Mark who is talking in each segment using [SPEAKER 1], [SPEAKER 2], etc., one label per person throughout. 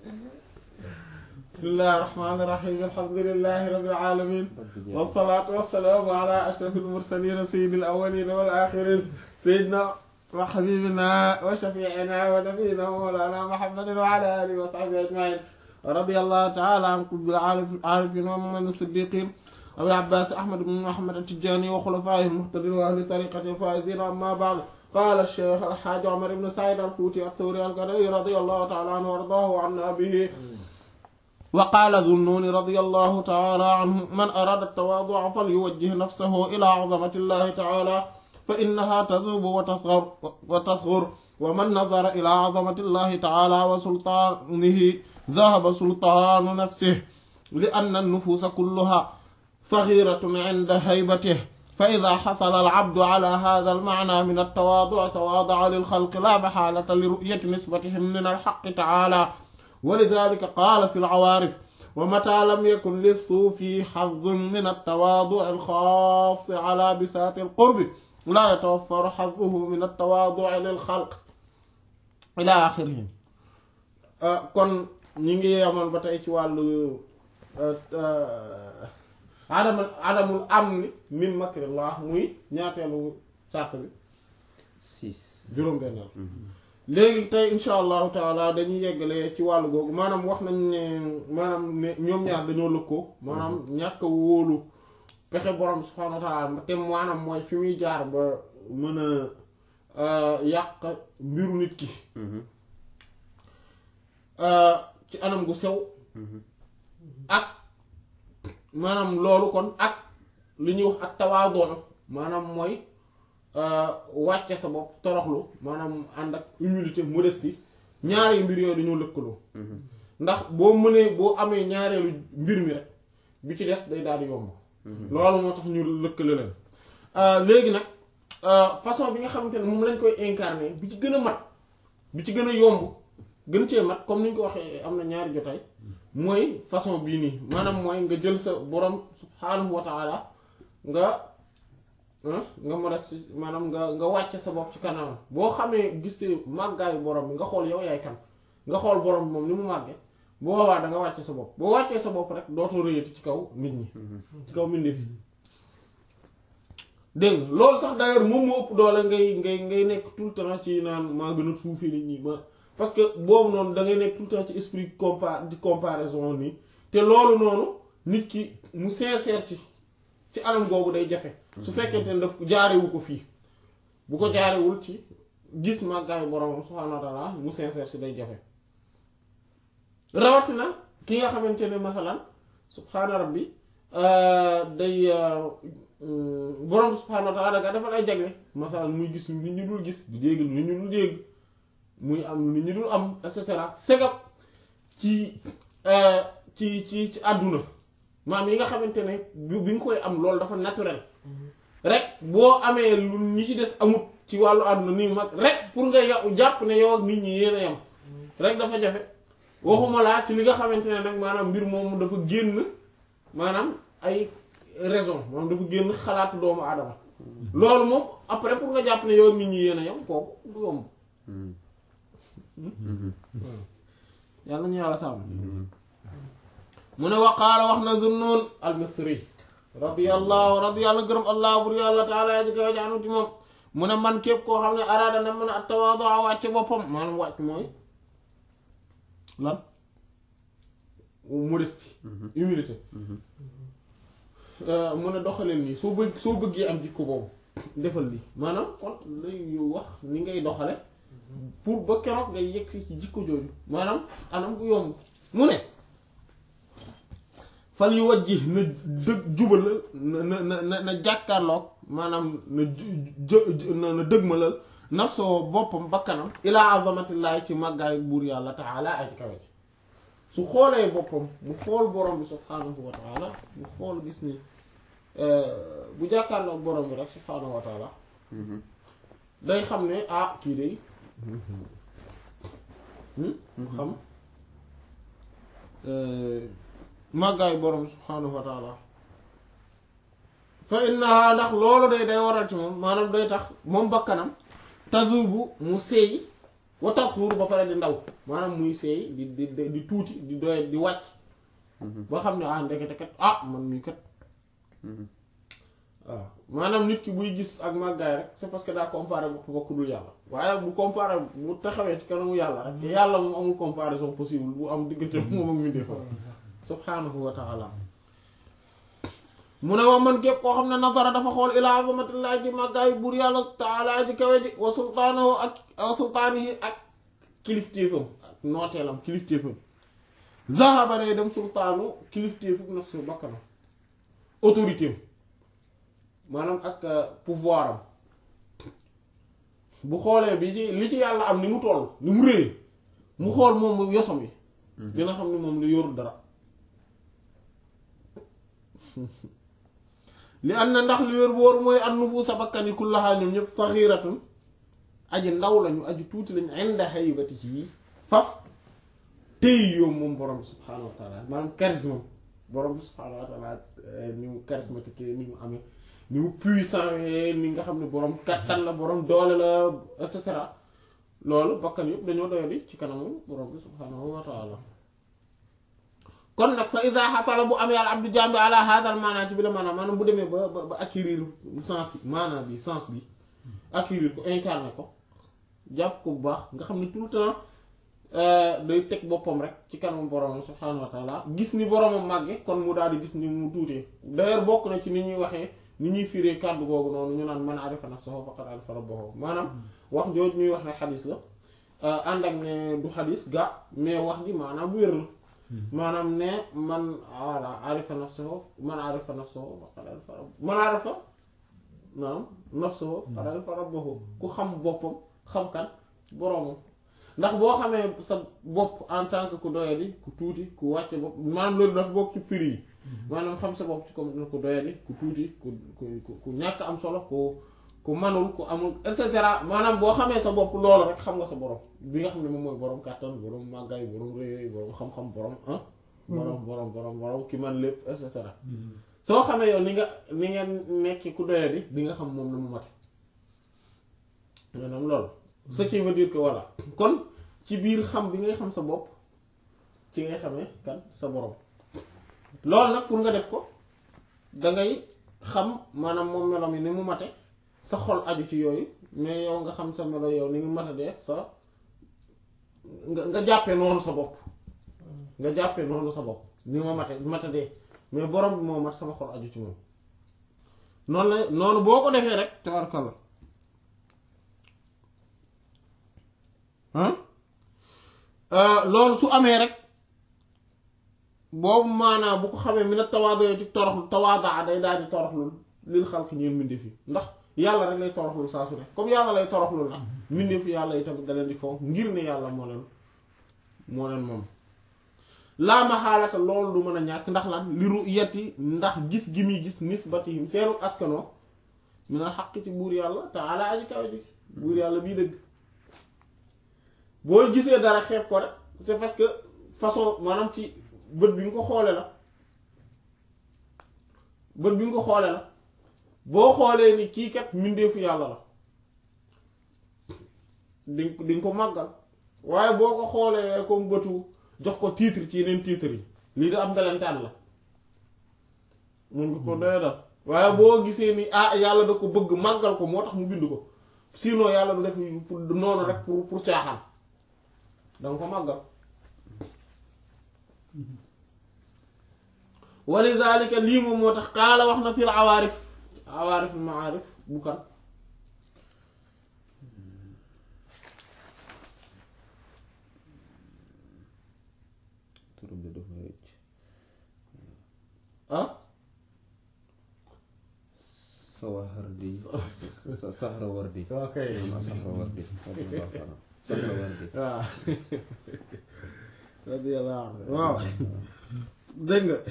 [SPEAKER 1] bismillahi rahmaani rahiim alhamdulillahi rabbil aalamiin wassalaatu wassalaamu ala ashrafil mursaliin sayyidil awwaliin wal aaxiriin sayyidinaa wa habiibinaa wa shafii'inaa wa nabiyyinaa wa mawlaanaa muhammadin wa ala aalihi wa sahbihi ajma'iin wa radiyallahu ta'ala an qutbil aarifiin wa imaamil siddiqiin abil abbaas ahmad ibn muhammad at-tijaani wa xulafaa'ihil muhtadiin wa ahli tariiqatihil faa'iziin ammaa ba'd qaala ash-shaykh al-haaji Umar ibn Sa'iid al-Fuuti at-Tuuri al-Gadawi radiyallahu ta'ala anhu wa ardaahu wa annaa bihi وقال ذو النون رضي الله تعالى عنه من أراد التواضع فليوجه نفسه إلى عظمة الله تعالى فإنها تذوب وتصغر, وتصغر ومن نظر إلى عظمة الله تعالى وسلطانه ذهب سلطان نفسه لأن النفوس كلها صغيرة عند هيبته فإذا حصل العبد على هذا المعنى من التواضع تواضع للخلق لا محالة لرؤية نسبتهم من الحق تعالى ولذلك قال في العوارف ومتى لم يكن للصوفي حظ من التواضع الخاص على بساط القرب لا يتوفر حظه من التواضع للخلق إلى آخره kon ñi ngi yemoon ba tey ci wàllu adam adamul amni min makrillah muy ñaateelu sàrt bi
[SPEAKER 2] six
[SPEAKER 1] juróom-benneel léegi tey insha allahu taala dañuy yeggale ci wàllu googu maanaam wax nañ ne maanaam ne ñoom ñaar dañoo lëkkoo maanaam ñàkk a wóolu pexe borom subhanahu wa taala te maanaam mooy fi muy jaar ba mën a yàq mbiru nit ki ci anam gu sew ak maanaam loolu kon ak li ñuy wax ak tawaadoo maanaam mooy wàcce sa bopp toroxlu maanaam ànd ak humilité modestie ñaari mbir yooyu dañoo lëkkaloo ndax boo mënee boo amee ñaareelu mbir mi rek bi ci des day daal di yomb loolu moo tax ñu lëkkale leen léegi nag façon bi nga xamante ne moom lañ koy incarner bi ci gën a mat bi ci gën a yomb gën cee mat comme ni ñu ko waxee am na ñaari jotaay mooy façon bii nii maanaam mooy nga jël sa borom subhaanahu wa taala nga nga modeste maanaam nga nga wàcce sa bopp ci kanamam boo xamee gisee màggaayu borom bi nga xool yow yaay kan nga xool borom bi moom ni mu màggee boo boobaa da nga wàcce sa bopp boo wàccee sa bopp rek dootoo rëyati ci kaw nit ñi ci kaw mbindeef yi dégg nga loolu sax d'ailleurs moom moo ëpp doole ngay ngay ngay nekk tout le temps ci naan maa gën a suufee nit ñi ma parce que boobu noonu da ngay nekk tout le temps ci esprit compa di comparaison nii te loolu noonu nit ki mu sincère ci ci anam googu day jafe su fekkente ne daf jaarewu ko fii bu ko jaarewul ci gis màggaayu borom subhaanahu wa taala mu sincère ci day jafe rawatina ki nga xamante ne masalan subhaana rabbi day borom subhaanahu wa taala da nga defal ay jagle masalan muy gis lu nit ñi dul gis di dégg lu nit ñi dul dégg muy am lu nit ñi dul am et cetera segab ci ci ci ci àdduna maam yi nga xamante ne bi bi nga koy am loolu dafa naturel rek boo amee lu ñi ci des amut ci wàllu àdduna nii mag rek pour nga yow jàpp ne yow ak nit ñi yéen a yam rek dafa jafe waxuma laa ci li nga xamante ne nag maanaam mbir moomu dafa génn maanaam ay raison maanaam dafa génn xalaatu doomu aadama loolu moom après pour nga jàpp ne yow ak nit ñi yéen a yam kooku du yomb yàlla ñu yàlla sàmm mu ne waqaala wax na Zunnun al-Misri radiyallahu radiyallahu gërëm allah bur yàlla taala ya jëkk wa jaanu ci moom mu ne man képp koo xam ne araada na mën a tawaadu a wàcce boppam maanaam wàcc mooy lan modestie humilité mu ne doxaleel nii soo bëgg soo bëggee am jikko boobu defal lii maanaam kon lay wax ni ngay doxale pour ba keroog ngay yegg si ci jikko jooju maanaam anam gu yomb mu ne fal yu wajji na dëg jubal na na na na jàkkaarloog maanaam na ju na dëgmalal nafsoo boppam bakkanam ilaa azamatillahi ci màggaay buur yàlla taala ay ci kawe su xoolee boppam mu xool borom bi subhaanahu wa taala mu xool gis ni bu jàkkaarloog borom bi rek subhaanahu wa taala day xam ne ah kii day xam màggaay borom subhaanahu wa taala fa innaha ndax loolu day day waral ci moom maanaam day tax moom bakkanam tazubu mu seey wa tasxuur ba pare di ndaw maanaam muy seey di di di tuuti di doy di wàcc ba xam ne ah ndekete kat ah man mii kat waaw maanaam nit ki buy gis ak màggaay rek c'est parce que daa comparé bopp bokk dul yàlla waaye bu comparé bu taxawee ci kanamu yàlla rek yàlla moom amul comparaison possible bu am diggante moom ak mindee fa subhaanahu wa taala mu ne wa man képp koo xam ne nazara dafa xool ilaa azamatillahi ci màggaayu buur yàlla taala ji kawe ji wa sultaanahu ak wa sultaanihi ak kilifteefam ak nooteelam kilifteefam zahaba day dem sultaanu kilifteefu nafsu bakkanam autorité am maanaam ak pouvoir am bu xoolee bi ci li ci yàlla am ni mu toll ni mu réy mu xool moom yosom yi dina xam ne moom la yorul dara li am na ndax li wér wóor mooy an nufuusa bakkan yi kullahaa ñoom ñëpp saxiiratun aji ndaw lañu aji tuuti lañu inda haybati ci yi faf tey yoom moom borom bi subhaanahu wa taala maanaam charisme borom bi subhaanahu wa taala ni mu charismatique ni mu amee ni mu puissant ni nga xam ne borom kattan la borom doole la et cetera loolu bakkan yëpp dañoo doyadi ci kanamu borom bi subhaanahu wa taala kon nag fa ida xasala bu amee al abdu jambi ala hadal maanaa ci bi la maanaam maanaam bu demee ba ba ba acquérir sens bi maanaam bi sens bi acquérir ko incarné ko jàpp ko bu baax nga xam ne tout le temps day teg boppam rek ci kanamu borom subhaanahu wa taala gis ni boromam màgge kon mu daal di gis ni mu tuutee d'ailleurs bokk na ci ni ñuy waxee ni ñuy firee kàddu googu noonu ñu naan man arifa nafsahu faqad arifa rabbahu maanaam wax jooju ñuy wax ne xadis la ànd ak ne du xadis ga mais wax ji maanaam wér la maanaam ne man wala arifa nafsahu man arifa nafsahu faqad arifa rabbahu man arifa naam nafsahu faqad arifa rabbahu ku xam boppam xam kan boromam ndax boo xamee sa bopp en tant que ku doyadi ku tuuti ku wàcce bopp maanaam loolu dafa bokk ci firi yi maanaam xam sa bopp ci comme ku doyadi ku tuuti ku ku ku ñàkk am solo ku ku manul ku amul et cetera maanaam boo xamee sa bopp loolu rek xam nga sa borom bi nga xam ne moom mooy borom kàttan borom màggaay borom réy borom xam-xam borom ah. borom borom borom borom ki man lépp et cetera. soo xamee yow ni nga ni nga nekk ku doyadi di nga xam moom na mu mate maanaam loolu. ce qui veut dire que voilà kon ci biir xam bi ngay xam sa bopp ci ngay xamee kan sa borom loolu nag pour nga def ko dangay xam maanaam moom melo mi ni mu mate sa xol aju ci yooyu mais yow nga xam sa melo yow ni mu mate dee sa nga nga jàppee noonu sa bopp nga jàppee noonu sa bopp ni ma mate mate dee mais borom bi moo mat sama xol aju ci moom noonu la noonu boo ko defee rek tabarkalla loolu su amee rek boobu maanaam bu ko xamee mi na tawaado yoo ci toroxlu tawaadaa day daal di toroxlul lil xalq ñeen mbindeef yi ndax yàlla rek lay toroxlul saa su ne comme yàlla lay toroxlul nag mbindeef yàlla yi tamit da leen di fonk ngir ne yàlla moo leen moo leen moom laa ma xaalata loolu du mën a ñàkk ndax lan liru yetti ndax gis gi muy gis nisbatihim seenu askanoo mi na xaq ci buur yàlla te ala aji kaw ji buur yàlla bii dëgg boo gisee dara xeeb ko rek c'est parce que façon maanaam ci bët bi nga ko xoole la bët bi nga ko xoole la boo xoolee ni kii kat mbindeefu yàlla la di di nga ko màggal waaye boo ko xoolee comme bëtu jox ko titre ci yeneen titre yi lii da am mbelentaan la mun nga ko doy dal waaye boo gisee ni ah yàlla da ko bëgg màggal ko moo tax mu bind ko sinon yàlla du def pour noonu rek pour pour caaxaan danga ko màggal walidalika lii moom moo tax xaala wax na fil awaarif awaarif maarif bu kan
[SPEAKER 2] turam bi dafa rëcc
[SPEAKER 1] ah
[SPEAKER 2] Sawahardi sa Sahrawardi
[SPEAKER 1] ok
[SPEAKER 2] ah Sahrawardi Sahrawardi
[SPEAKER 1] waaw radiyallahu anhu waaw dégg nga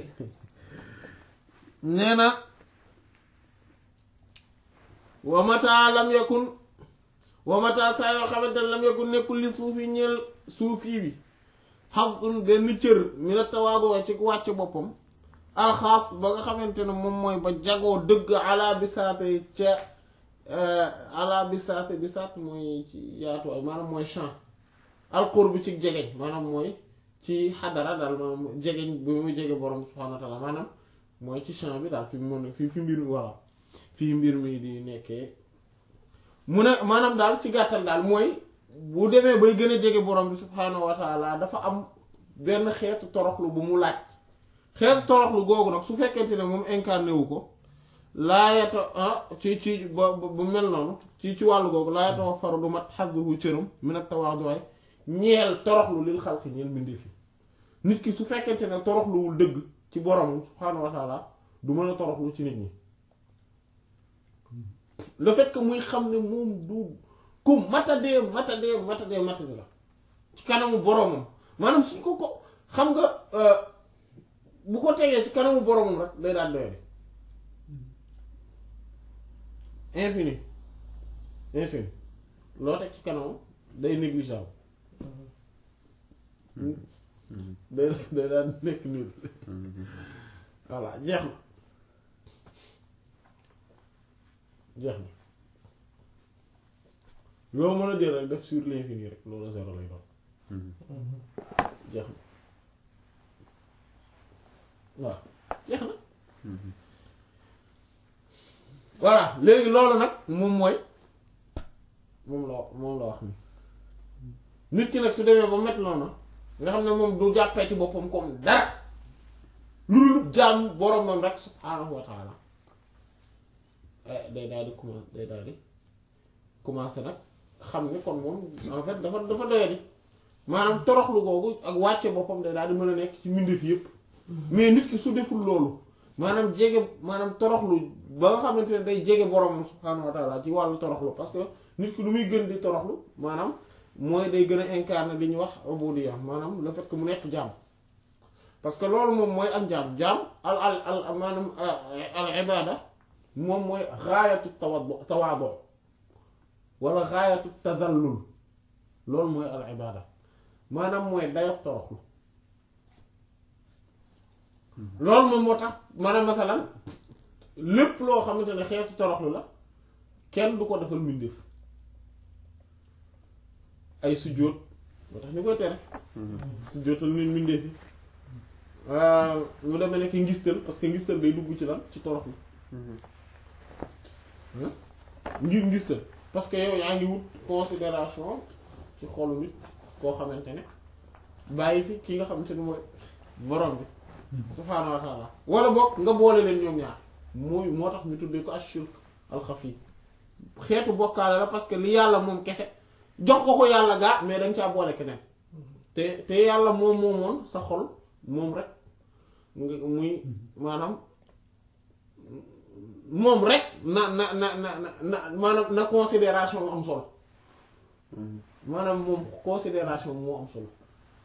[SPEAKER 1] nee na wa mata lam yakun wa mata saa yoo xamante ne lam yakun nekkul li suufi ñeel suufi bi xasun benn cër mi na tawaadu ci wàcc boppam alxaas ba nga xamante ne moom mooy ba jagoo dëgg ala bisaate ca ala bisaat bisaat mooy ci yaatuwaay maanaam mooy champ alqurb ci jegeñ maanaam mooy ci xadara daal maanaam jegeñ bi muy jege borom subhaanahu wa taala maanaam mooy ci champ bi daal fi mu mën fi fi mbir mi walla fii mbir mi di nekkee mu ne maanaam daal ci gàttal daal mooy bu demee bay gën a jege borom bi subhaanahu wa taala dafa am benn xeetu toroxlu bu mu laaj xeetu toroxlu googu nag su fekkente ne moom incarné wu ko laayata ah ci ci ba bu mel noonu ci ci wàllu googu laayata wa faru du mat xasduhu cëram min ak tawaaduwaay ñeel toroxlu lil xalqi ñeel mbindee fi nit ki su fekkente ne toroxluwul dëgg ci borom subhaanahu wa taala du mën a toroxlu ci nit ñi le fait que muy xam ne moom du ku matadee matadee matadee matadee la ci kanamu boromam maanaam suñ ko ko xam nga bu ko tegee ci kanamu boromam rek day daal doyadi infini infini loo teg ci kanamam day négligeable day day daal nekk nul voilà jeex na jeex na loo mën a jël rek def sur l'infini rek loolu zéro lay doon jeex na waaw jeex na voilà léegi loolu nag moom mooy moom la moom la wax ni nit ki nag su demee ba met noonu nga xam ne moom du jàppee ci boppam comme dara lu dul jaam boromam rek subhaanahu wa taala day daal di commencé day daal di commencé nag xam ni kon moom en fait dafa dafa doyadi maanaam toroxlu googu ak wàcce boppam day daal di mën a nekk ci mbindeef yépp mais nit ki su deful loolu maanaam jege maanaam toroxlu ba nga xamante ne day jege boromam subhaanahu wa taala ci wàllu toroxlu parce que nit ki lu muy gën di toroxlu maanaam mooy day gën a incarner li ñuy wax ubudiyya maanaam le fait que mu nekk jaam parce que loolu moom mooy ak jaam jaam al al al maanaam al ibada moom mooy gaayatu tawadu tawaadu wala gaayatu tadallul loolu mooy al ibada maanaam mooy dayok toroxlu loolu moom moo tax maanaam masalan lépp loo xamante ne xeetu toroxlu la kenn du ko defal mbindeef ay sujjóot moo tax ñu koy tere sujjóotal nit mbindeef yi mu demee nekk ngistal parce que ngistal day dugg ci lan ci toroxlu ngir ngistal parce que yow yaa ngi wut considération ci xolu nit koo xamante ne bàyyi fi ki nga xamante ne mooy borom bi subhaanahu wa taala wala boog nga boole leen ñoom ñaar mooy moo tax ñu tuddee ko ashirk alxafi xeetu bokkaale la parce que li yàlla moom kese jox ko ko yàlla gaa mais dañ caa boole keneen te te yàlla moom moomoon sa xol moom rek nga muy maanaam moom rek na na na na na maanaam na considération am solo maanaam moom considération moo am solo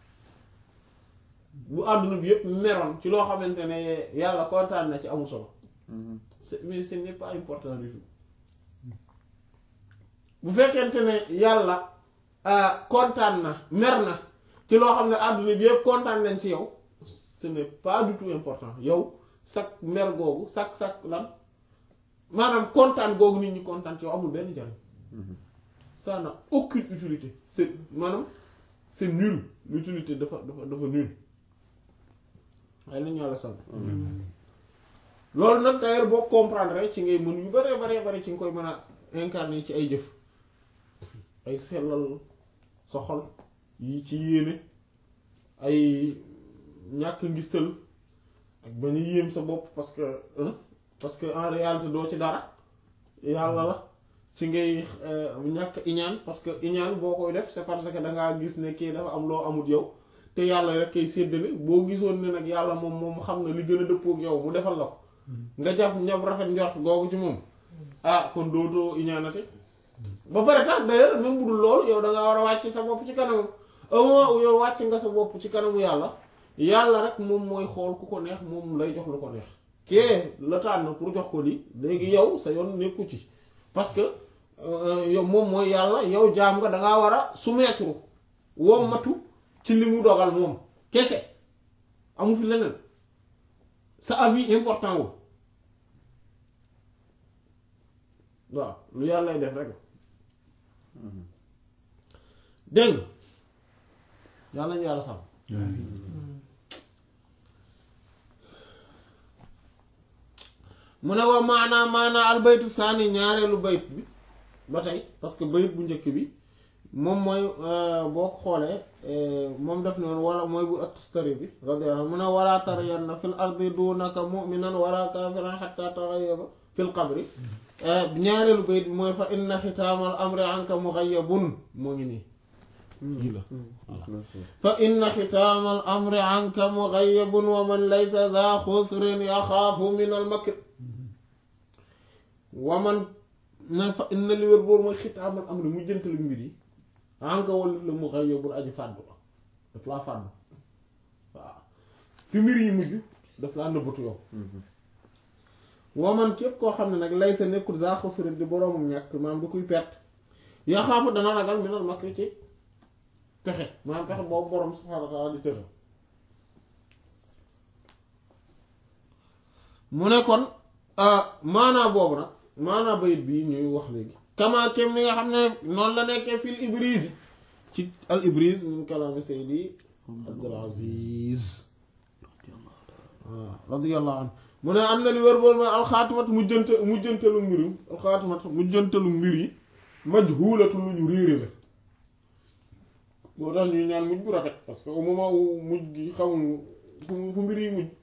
[SPEAKER 1] bu àdduna bi yëpp meroon ci loo xamante ne yàlla kontaan na ci amul solo c'est mais ce n'est pas important du tout bu fekkente ne yàlla kontaan na mer na ci loo xam ne àdduna bi yëpp kontaan nañ ci yow ce n'est pas du tout important yow sak mer googu sak sak lan maanaam kontaan googu nit ñi kontaan ci yow amul benn njariñ ça n'a aucune utilité c'est maanaam c'est nul l'utilité dafa dafa dafa nul waaye nañu yàlla sonn loolu nag d'ailleurs boo comprendre ci ngay mën yu bare bare bare ci nga koy mën a incarner ci ay jëf ay sellal sa xol yi ci yéene ay ñàkk ngistal ak bañ a yéem sa bopp parce que parce que en réalité doo ci dara yàlla la ci ngay ñàkk iñaan parce que iñaan boo koy def c'est parce que dangaa gis ne kii dafa am loo amut yow te yàlla rek kay séddale boo gisoon ne nag yàlla moom moom xam na li gën a dëppook yow mu defal la ko nga jàpp ñab rafet njort googu ci moom ah kon dootoo iñaanate ba pare tax d'ailleurs même bu dul loolu yow da nga war a wàcc sa bopp ci kanamu au moment où yow wàcc nga sa bopp ci kanamu yàlla yàlla rek moom mooy xool ku ko neex moom lay jox lu ko neex kee la tànn pour jox ko lii léegi yow sa yoon nekku ci parce que yow moom mooy yàlla yow jaam nga dangaa war a soumettre wommatu ci li mu dogal moom kese amu fi leneen sa avis important wu waaw lu yàlla lay def rek dégg nga yàlla ñu yàlla sàmm mu ne wa maanaa maanaa albaytu saani ñaareelu bayt bi ba tey parce que bayt bu njëkk bi moom mooy boo ko xoolee moom def noonu wala mooy bu At-Tustari bi radiyallahu anhu mu ne wala tarayanna fil ardi dunaka mu'minan wala kafiran hatta taghayyaba fil qabri ñaareelu bayt bi mooy fa inna xitaamal amri anka mughayyabun moo ngi nii lii la fa inna xitaamal amri anka mughayyabun wa man laysa dha khusrin yaxaafu min al makr wa man na fa inna li wér boobu mooy xitaamal amri mu jëntalu mbir yi anka walit la mughayyabun aji fàddu la daf laa fàddu waaw fi mbir yi mujj daf laa nëbbatu yow wa man képp koo xam ne nag laysa nekkul dha khusrin di boroomum ñàkk maanaam du kuy perte yaxaafu dana ragal min al makr ci pexe maanaam pexe boobu borom subhaanahu wa taala di tëral mu ne kon maanaa boobu nag maanaa bayit bii ñuy wax léegi kama kem ni nga xam ne noonu la nekkee fil ibriz ci al ibriz min kalaami saydi abdul aziz waaw radiyallahu anhu mu ne am na li wér boolu mooy alxaatimat mujjante mujjantelu mbir yi alxaatimat mujjantelu mbir yi majhuulatu lu ñu réere la moo tax ñuy ñaan mujj bu rafet parce que au moment où mujj gi xamul fu fu mbir yi mujj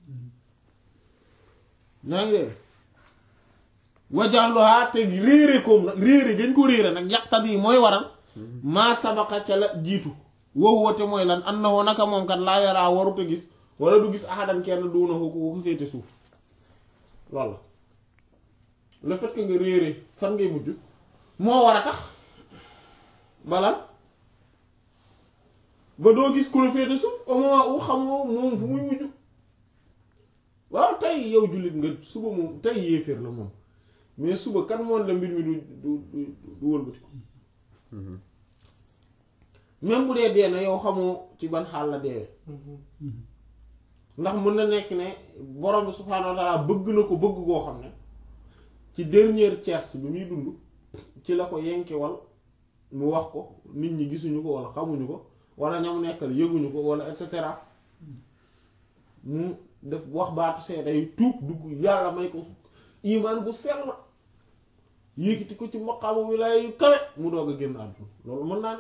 [SPEAKER 1] naa ngi dee wajaxluhaa te réere koom nag réere gañ ko réere nag yaqtat yi mooy waral maa sabaqa ca la jiitu wow wote mooy lan an na woo naka moom kat laa yaraa warut a gis wala du gis ahadan kenn duuna ko ko féete suuf loolu la le fait que nga réere fan ngay mujj moo war a tax balan ba doo gis ku la féete suuf au moment où xamoo moom fu muy mujj waaw tey yow jullit nga suba moom tey yéeféer la moom mais suba kan moon la mbir mi du du du du wëlbati ko même bu dee dee na yow xamoo ci ban xaal la deewee ndax mën na nekk ne borom bi subhaanahu wa taala bëgg na ko bëgg goo xam ne ci dernière tierce bi muy dund ci la ko yenkewal mu wax ko nit ñi gisuñu ko wala xamuñu ko wala ñam nekkal yëguñu ko wala et cetera mu def wax baatu seede yu tuub dugg yàlla may ko imaan bu sell la yéegiti ko ci maqaamu wilaaya yu kawe mu doog a génn àdduna loolu mën naa ne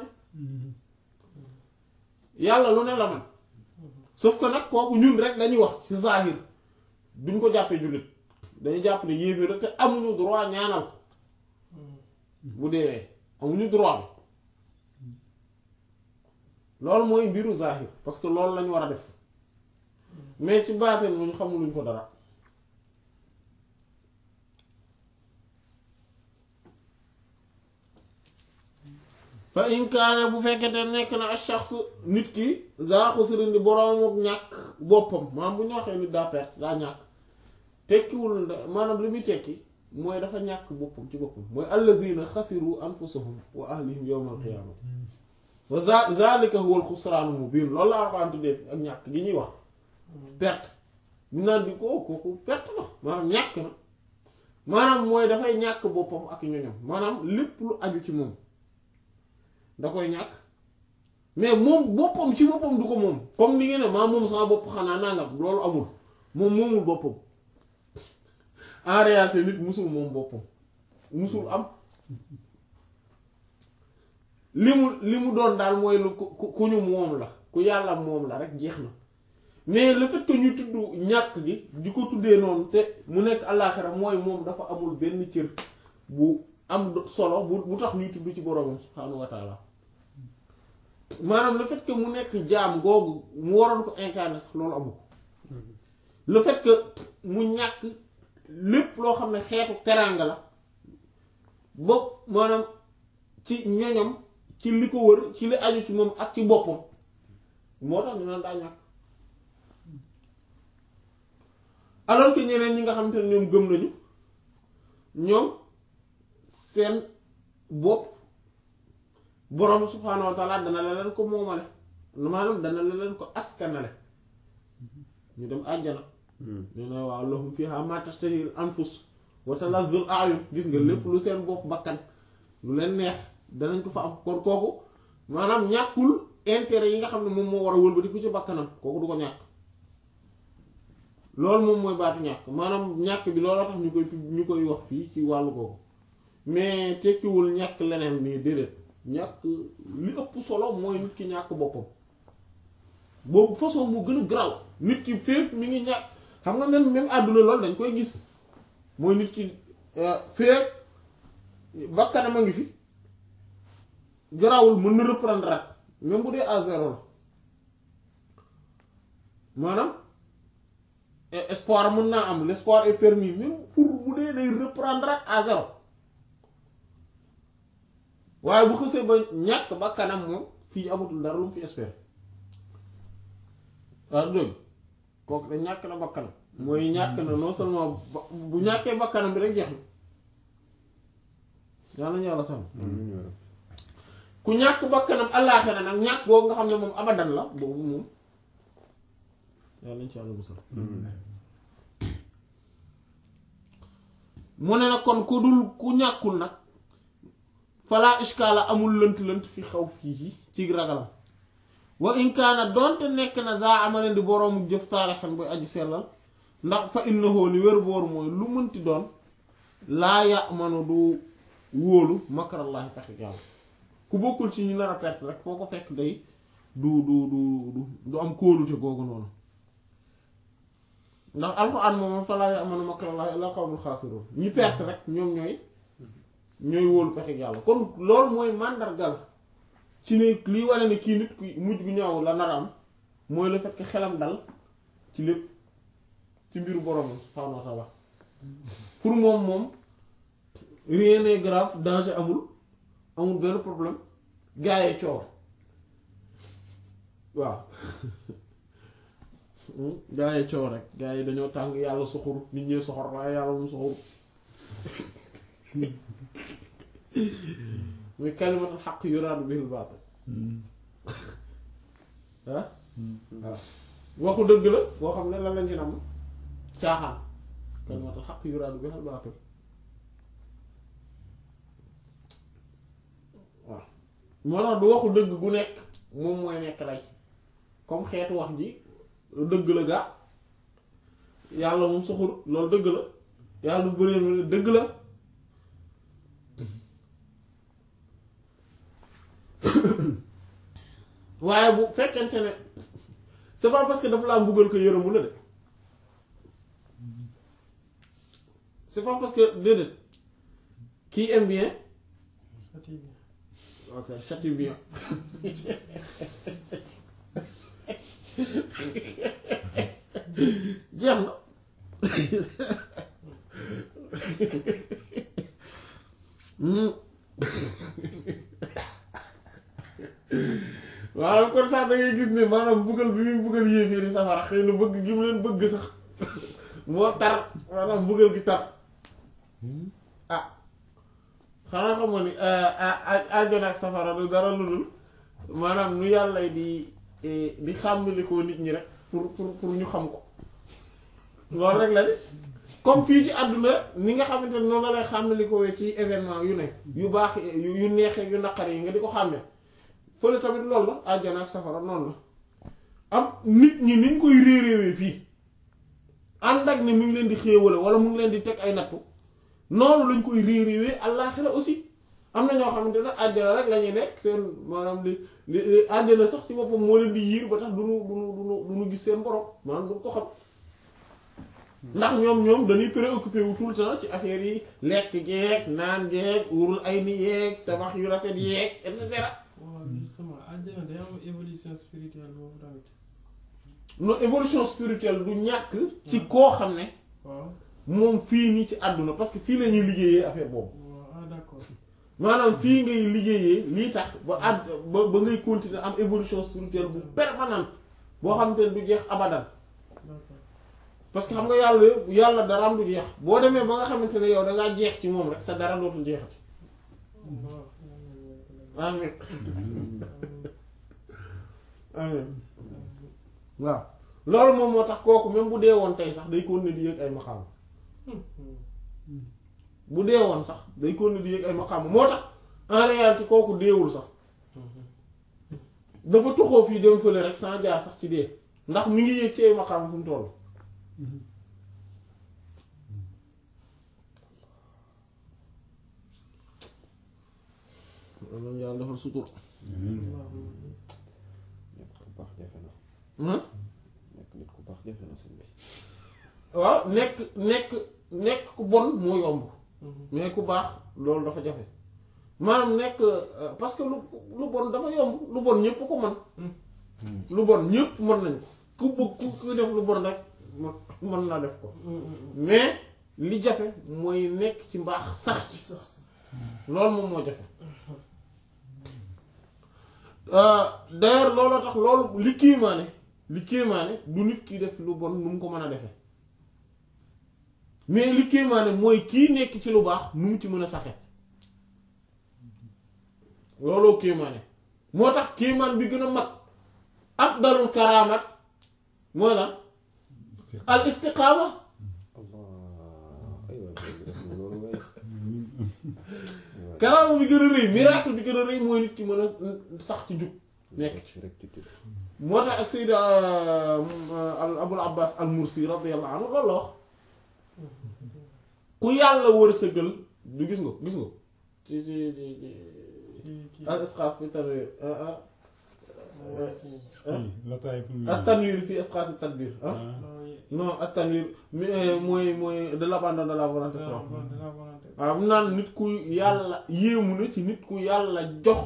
[SPEAKER 1] yàlla lu ne la man sauf que nag kooku ñun rek dañuy wax ci zahir duñ ko jàppee jullit dañuy jàpp ne yéeféer rek te amuñu droit ñaanal ko bu deewee amuñu droit bi loolu mooy mbiru zahir parce que loolu lañu war a def mais ci baateen luñ xamuluñ ko dara fa in kaane bu fekkete nekk na ak shaxs nit ki daa xusrin di boroom ak ñàkk boppam maanaam bu ñu waxee nit daa perte daa ñàkk tekkiwul maanaam li muy tekki mooy dafa ñàkk boppam ci boppam mooy alladina xasiru anfusahum wa ahlihim yawmal qiyaamati wa zalika huwa al-xusraanu mubiin loolu la Alxuraan tuddee ak ñàkk gi ñuy wax perte ñu naan di ko kooku perte na maanaam ñàkk na maanaam mooy dafay ñàkk boppam ak ñoñom maanaam lépp lu aju ci moom da koy ñàkk mais moom boppam ci boppam du ko moom comme ni ngeen ne maa moom sama bopp xanaa nangam loolu amul moom moomul boppam en réalité nit musul moom boppam musul am li mu li mu doon daal mooy lu ku ku ñu moom la ku yàlla moom la rek jeex na mais le fait que ñu tudd ñàkk gi di ko tuddee noonu te mu nekk àllaaxira mooy moom dafa amul benn cër bu am solo bu bu tax ñuy tudd ci boroomam subhaanahu wa taala maanaam le fait que mu nekk jaam googu mu waroon ko incarner sax loolu amu ko le fait que mu ñàkk lépp loo xam ne xeetu teraanga la bopp maanaam ci ñoñam ci li ko wër ci li aju ci moom ak ci boppam moo tax ñu naan daa ñàkk alors que ñeneen ñi nga xamante ne ñoom gëm nañu ñoom seen bopp borom subhaanahu wa taala dana la leen ko moomale maanaam dana la leen ko askanale ñu dem àjjana nee na waaw lahum fiha ma tashtahi al anfus wa talazzul a'yun gis nga lépp lu seen bopp bakkan lu leen neex danañ ko fa am kon kooku maanaam ñàkkul intérêt yi nga xam ne moom moo war a wëlbati ku ci bakkanam kooku du ko ñàkk loolu moom mooy baatu ñàkk maanaam ñàkk bi looloo tax ñu koy ñu koy wax fii ci wàllu googu mais tekkiwul ñàkk leneen nii déedéet ñàkk li ëpp solo mooy nit ki ñàkk boppam boobu façon mu gën a graw nit ki fépp mi ngi ñàkk xam nga même même àdduna loolu dañ koy gis mooy nit ki fépp bakkanam a ngi fi garawul mën na reprendre rat même bu dee à zéro la maanaam espoir mën naa am l'espoir est permis même pour bu dee day reprendre rat à zéro waaye bu xësee ba ñàkk bakkanam moom fii amatul dara lu mu fi espérer waaw dëgg kooku da ñàkk na bakkanam mooy ñàkk na non seulement bu ñàkkee bakkanam bi rek jeex na yàlla ñu yàlla sàmm ku ñàkk bakkanam àllaaxira nag ñàkk boobu nga xam ne moom abadan la boobu moom yàlla nañ ci yàlla musal mu ne nag kon ku dul ku ñàkkul nag falaa ishkaala amul lënt-lënt fi xaw fii ci ragalam wa in kaana doonte nekk na daa amaleen di boroomu jëf saalixan buy aji sellal ndax fa innahu li wér boor mooy lu mënti doon laa ya'manu du wóolu makarallaahi pexe yàlla ku bokkul ci ñu nar a perte rek foo ko fekk day du du du du du am kóolute googu noonu ndax alxuraan moom fa laa ya'manu makarallaahi illal qawmul xaasiruun ñi perte rek ñoom ñooy ñooy wóolu pexe yàlla kon loolu mooy màndargal ci ne lii wane ne kii nit ku mujj gu ñaaw la nar am mooy le fait que xelam dal ci lépp ci mbiru borom subhaanahu wa ta'ala pour moom moom rien n'est grave danger amul amul benn problème gaa yi coow waaw gaa yi coow rek gaa yi dañoo tàng yàlla soxor nit ñee soxor waaye yàlla moom soxor muy kalimatul xaq yuraadu bihil baatil ah waaw waxu dëgg la boo xam ne lan lañ ci nam caaxaan kalimatul xaq yuraadu bihil baatil waaw moo tax du waxu dëgg gu nekk moom mooy nekk lay comme xeetu wax ji dëgg la gaa yàlla moom soxul loolu dëgg la yàlla du bëree dëgg la waaye bu fekkente ne c'est pas parce que dafa laa mbugal ko yërëmu la de c'est pas parce que déedéet qui aime bien ok châtie bien jeex na waaw kon sax da ngay gis ne maanaam buggal bi muy buggal yéeféeri safara xëy na bëgg gi mu leen bëgg sax moo tar maanaam buggal gi tar ah xanaa xamoon ni àjjana ak safara du dara lu dul maanaam nu yàlla di di xàmmalikoo nit ñi rek pour pour pour ñu xam ko loolu rek la de comme fii ci àdduna rek ni nga xamante ne noonu la lay xàmmalikoo ci événement yu nekk yu baax yu neexee yu naqar yi nga di ko xàmmee fële tamit loolu la àjjana ak safara noonu la am nit ñi niñ koy réeréewee fii ànd ak ne mu ngi leen di xéewale wala mu ngi leen di teg ay nattu noonu lañ koy réeréewee àllaaxira aussi am na ñoo xamante ne àjjana rek la ñuy nekk seen maanaam li li àjjana sax ci boppam moo leen di yiir ba tax du nu du nu du nu du nu gis seen borom maanaam du ko xam ndax ñoom ñoom dañuy préoccupé wu tout le temps ci affaire yi lekk geeg naan geeg wurul ay ni yeeg tabax yu rafet yeeg et cetera.
[SPEAKER 3] waaw justement àjjana day am évolution spirituelle boobu tamit.
[SPEAKER 1] non évolution spirituelle du ñàkk. ci koo xam ne.
[SPEAKER 3] waaw
[SPEAKER 1] moom fii nii ci àdduna parce que fii la ñuy liggéeyee affaire boobu.
[SPEAKER 3] waaw ah d'accord.
[SPEAKER 1] maanaam fii ngay liggéeyee lii tax ba àdd ba ba ngay continuer am évolution spirituelle bu permanente boo xam te ne du jeex abadan
[SPEAKER 3] d'accord
[SPEAKER 1] parce que xam nga yàlla yàlla daraam du jeex boo demee ba nga xamante ne yow da ngaa jeex ci moom rek sa dara dootul jeexati.
[SPEAKER 3] waaw.
[SPEAKER 1] amiin amiin waaw loolu moom moo tax kooku même bu dee woon tey sax day continuer di yëg ay maxaam bu dee woon sax day continuer di yëg ay maqaama moo tax en réalité kooku deewul sax dafa tuxoo fii dem fële rek sans jaar sax ci dee ndax mi ngi yëg ci ay maqaama fu mu toll loolu yàlla defal sutur
[SPEAKER 2] nekk ku baax jafe na
[SPEAKER 1] ah
[SPEAKER 2] nekk nit ku baax jafe na sëñ bi
[SPEAKER 1] waaw nekk nekk nekk ku bon moo yomb mais ku baax loolu dafa jafe maanaam nekk euh, parce que lu lu bon dafa yomb lu bon ñépp ko mën lu bon ñépp mën nañ ko ku bëgg ku ku def lu bon rek mën- mën naa def ko mais li jafe mooy nekk ci mbaax sax ci sax loolu moom moo jafe Euh, d'ailleurs looloo tax loolu li kiimaane li kiimaane du nit ki def lu bon nu mu ko mën a defe mais li kiimaane mooy kii nekk ci lu baax nu mu ci mën a saxe looloo kiimaane moo tax kiimaan bi gën a mag afdalul karaamat mooy lan al istiqaama
[SPEAKER 2] allah ay waay boobu def na loolu waay
[SPEAKER 1] karaama bi gën a rëy miracle bi gën a rëy mooy nit ki mën a sax ci jub nekk
[SPEAKER 2] ci rek ci tudd
[SPEAKER 1] moo tax Seyda al Abul Abbas al Mursi radiyallahu anhu loolu la wax ku yàlla wërsëgal du gis nga gis nga ci ci ci ci al isqaat fi tanwir
[SPEAKER 4] kii Lataayiful
[SPEAKER 1] ak tanwir fi isqaat tadbir ah non ak tanwir mais mooy mooy de l'abandon de la volonté propre waaw mu naan nit ku yàlla yéemu na ci nit ku yàlla jox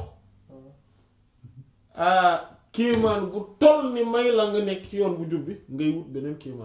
[SPEAKER 1] ah kéemaan gu toll ni may la nga nekk ci yoon bu jub bi ngay wut beneen kéemaan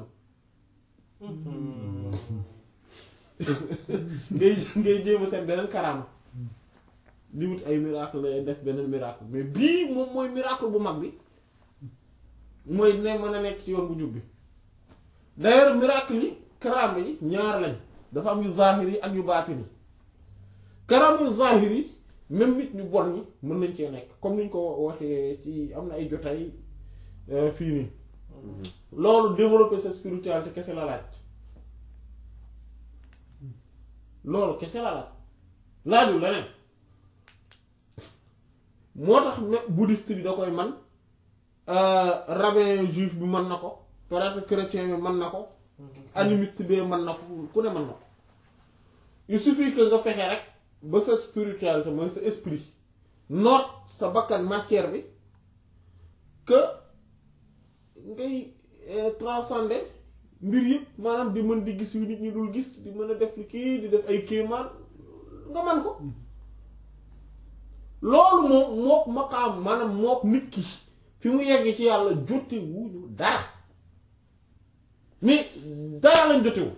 [SPEAKER 1] ngay ngay jéem a seet beneen karaama di wut ay miracle lay def beneen miracle mais bii moom mooy miracle bu mag bi mooy ne mën a nekk ci yoon bu jub bi d'ailleurs miracle yi karaama yi ñaar lañ dafa am yu zahir yi ak yu baatin yi karaama yu zahir yi même nit ñu bon ñi mën nañ cee nekk comme niñ ko waxee ci am na ay jotaay euh, fii nii loolu développer sa spiritualité kese la laaj loolu kese la laaj laajul leneen moo tax même bouddhiste bi da koy man euh, rabbin juif bi mën na ko peut-être chrétien bi mën na ko animiste bi mën na ko ku ne mën na ko il suffit que nga fexe rek ba sa spiritualité mooy sa esprit noot sa bakkan matière bi que ngay euh, transcender mbir yëpp maanaam di mën di gis yu nit ñi dul gis di mën a def lu kii di def ay kéemaan nga man ko loolu moom mook maqaam maanaam mook nit ki fi mu yegg ci yàlla jote wuñu dara mais dara lañ jotewu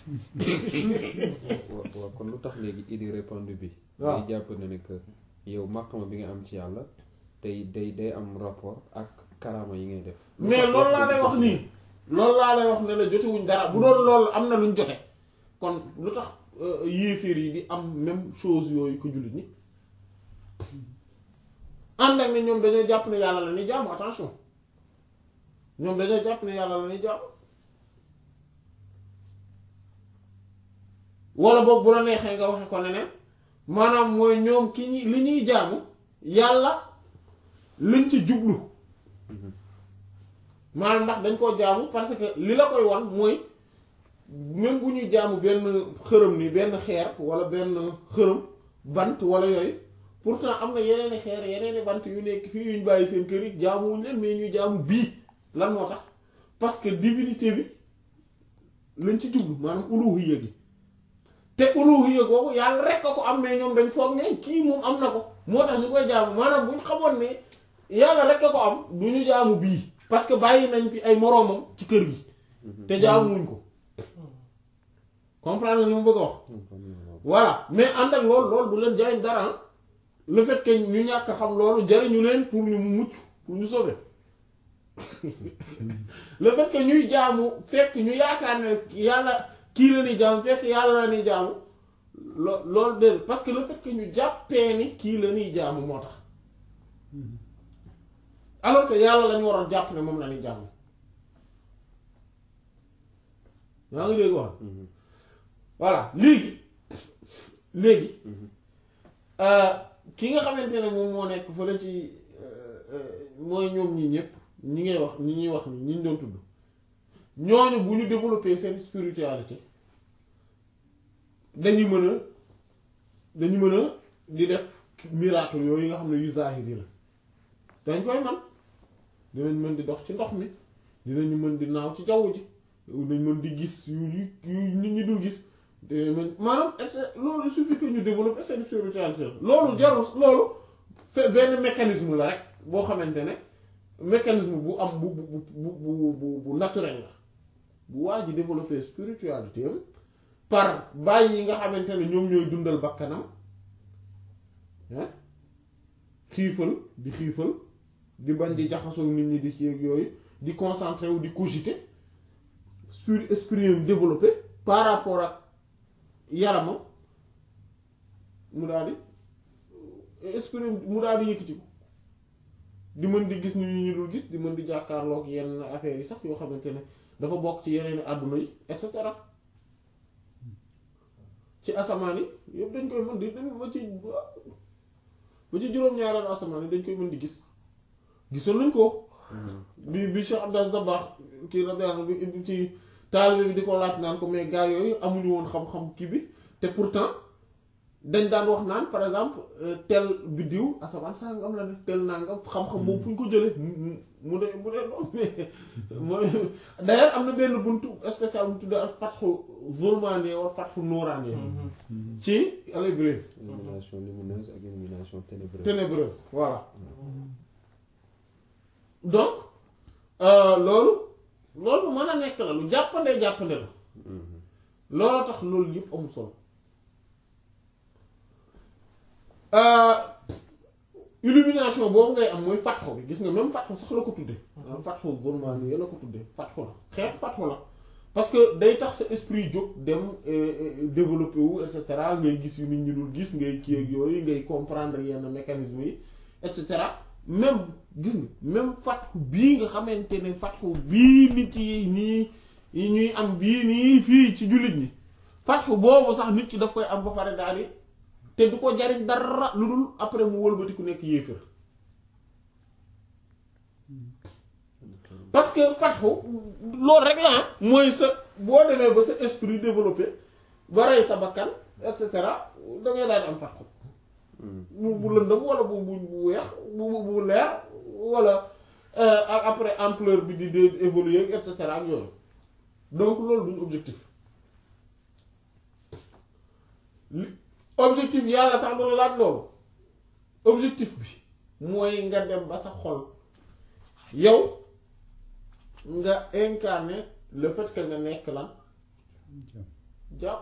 [SPEAKER 2] waaw waaw kon lu tax léegi idée répandue bi
[SPEAKER 1] waaw.
[SPEAKER 2] day jàpp ne ne que yow màqama bi nga am ci yàlla day day day am rapport ak karaama yi ngay def Lu
[SPEAKER 1] mais
[SPEAKER 2] tax
[SPEAKER 1] loolu laa
[SPEAKER 2] wax
[SPEAKER 1] lay
[SPEAKER 2] dëgg
[SPEAKER 1] wax nii loolu laa lay wax ne la jotewuñ dara bu doon loolu am na luñ jote kon lu tax euh, yéeféer yi di am même chose yooyu ko jullit ñi ànd ak ne ñoom dañoo jàpp ne yàlla la ñuy jaamu attention ñoom dañoo jàpp ne yàlla la ñuy jaamu wala boog bu la neexee nga waxe ko neneen maanaam mooy ñoom ki ñi li ñuy jaamu yàlla lañ ci jublu maanaam ndax dañ koo jaamu parce que li la koy wan mooy même bu ñuy jaamu benn xërëm ni benn xeer wala benn xërëm bant wala yooyu pourtant am na yeneeni xeer yeneeni bant yu nekk fii yuñ bàyyi seen kër yi jaamuwuñ leen mais ñuy jaamu bii lan moo tax parce que divinité bi lañ ci jublu maanaam uluhiyya gi te uluhiyya googu yàlla rek a ko am mais ñoom dañ foog ne kii moom am na ko moo tax ñu koy jaamu maanaam bu ñu xamoon ne yàlla rek a ko am du ñu jaamu bii parce que bàyyi nañ fi ay moroomam ci kër gi te jaamuwuñ ko comprendre li mu bëgg a wax voilà mais ànd ak loolu loolu du leen jariñ dara ah. le fait que ñu ñàkk a xam loolu jariñu leen pour ñu mucc pour ñu sauver le fait que ñuy jaamu fekk ñu yaakaar ne yàlla kii la ñuy jaamu fekk yàlla la ñuy jaamu lo loolu de parce que le fait que ñu jàppee ni kii la ñuy jaamu moo tax alors que yàlla lañu waroon jàpp ne moom la ñuy jaamu yaa ngi dégg wax voilà léegi léegi ki nga xamante ne moom moo nekk fële ci mooy ñoom ñi ñëpp ñi ngay wax ñi ñuy wax ni ñi ñu doon tudd ñooñu bu ñu développer seen spiritualité dañuy mën a dañu mën a di def miracle yooyu nga xam ne yu zahiri la dañ koy man dinañ mën di dox ci ndox mi dinañu mën di naaw ci jaww ji dañ mën di gis yu yu yu nit ñi dul gis dinañ mën maanaam est loolu il suffit que ñu développer seen spiritualité loolu jarul loolu fe benn mécanisme la rek boo xamante ne mécanisme bu am bu bu bu bu bu bu naturel la bu waa ji développer spiritualité am par bàyyi yi nga xamante ne ñoom ñooy dundal bakkanam ah xiifal di xiifal di bañ di jaxasoo nit ñi di ci ak yooyu di concentré wu di cogiter spirit esprit am développé par rapport ak yaramam mu daal di esprit mu daal di yëkkati ko di mën di gis nit ñi ñu dul gis di mën di jàkkaarloog yenn affaires yi sax yoo xamante ne dafa bokk ci yeneen àdduna yi et cetera ci asamaan yi yëpp dañ koy mën di dañ ma ci ba ci juróom-ñaareelu asamaan yi dañ koy mën di gis gisoon nañ ko bi bi Cheikh Abdas Dabakh kii radiyallahu bi ci taalibe bi di ko laaj naan ko mais gars yooyu amuñu woon xam-xam kii bi te pourtant dañ daan wax naan par exemple tel biddiw asamaan sangam la ne tel nangam xam-xam moom fu ñu ko jëlee mu mu de mu de doon mais mooy d'ailleurs am na benn buntu spécial bu tudd ak fatxu zulmaani wala fatxu nuuraani ci al-Ibriz
[SPEAKER 2] illumination lumineuse ak illumination ténébreuse
[SPEAKER 1] ténébreuse voilà donc loolu loolu mën a nekk la lu jàppande jàppande la looloo tax loolu yëpp amul solo illumination boobu ngay am mooy fatxu bi gis nga même fatxu sax la ko tudde fatxu zulmaani yi la ko tudde fatxu la xeetu fatxu la parce que day tax sa esprit jóg dem développé wu et cetera ngay gis yu nit ñi dul gis ngay kii ak yooyu ngay comprendre yenn mécanisme yi et cetera même gis nga même fatxu bii nga xamante ne fatxu bii nit yi nii yi ñuy am bii nii fii ci jullit ñi fatxu boobu sax nit ki daf koy am ba pare daal di te du ko jariñ dara lu dul après mu wëlbati ku nekk yéefër parce que fatxu loolu rek la mooy sa boo demee ba sa esprit développé ba rey sa bakkan et cetera da ngay daal di am fatxu bu bu lëndëm wala bu bu bu weex bu bu leer wala après ampleur bi di di évoluer et cetera ak yooyu donc loolu duñ objectif objectif yàlla sax doon laaj loolu objectif bi mooy nga dem ba sa xol yow nga incarner le fait que nga nekk lan jàpp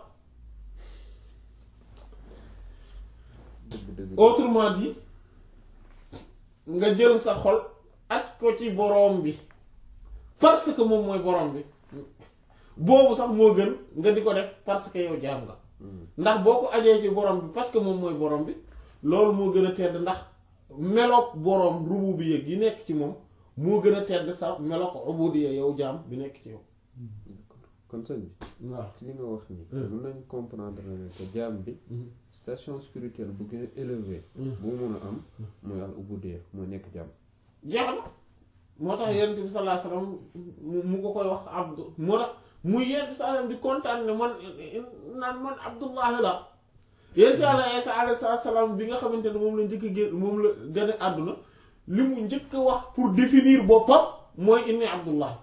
[SPEAKER 1] autrement dit nga jël sa xol ak ko ci boroom bi parce que moom mooy boroom bi boobu sax moo gën nga di ko def parce que yow jaam nga ndax boo ko ajee ci borom bi parce que moom mooy borom bi loolu moo gën a tedd ndax meloog borom rubu bi yëg yi nekk ci moom moo gën a tedd sa meloog ubudiyya yow jaam bi nekk ci yow.
[SPEAKER 2] kon sëñ bi.
[SPEAKER 1] waaw
[SPEAKER 2] ci li nga wax nii. mën nañu comprendre ne que jaam bi. station spirituelle bu gën a élevé. bu mu mun a am mooy al ubudiyya mooy nekk jaam.
[SPEAKER 1] jeex na moo tax yonent bi sallallahu alayhi wasallam mu ko koy wax abdu moo tax. muy yenn saa di kontaan ne man naan man Abdullahi la yent yàlla Isa alayhi salaam bi nga xamante ne moom la njëkk a génn moom la gën a àdduna li mu njëkk a wax pour définir boppam mooy inni Abdullahi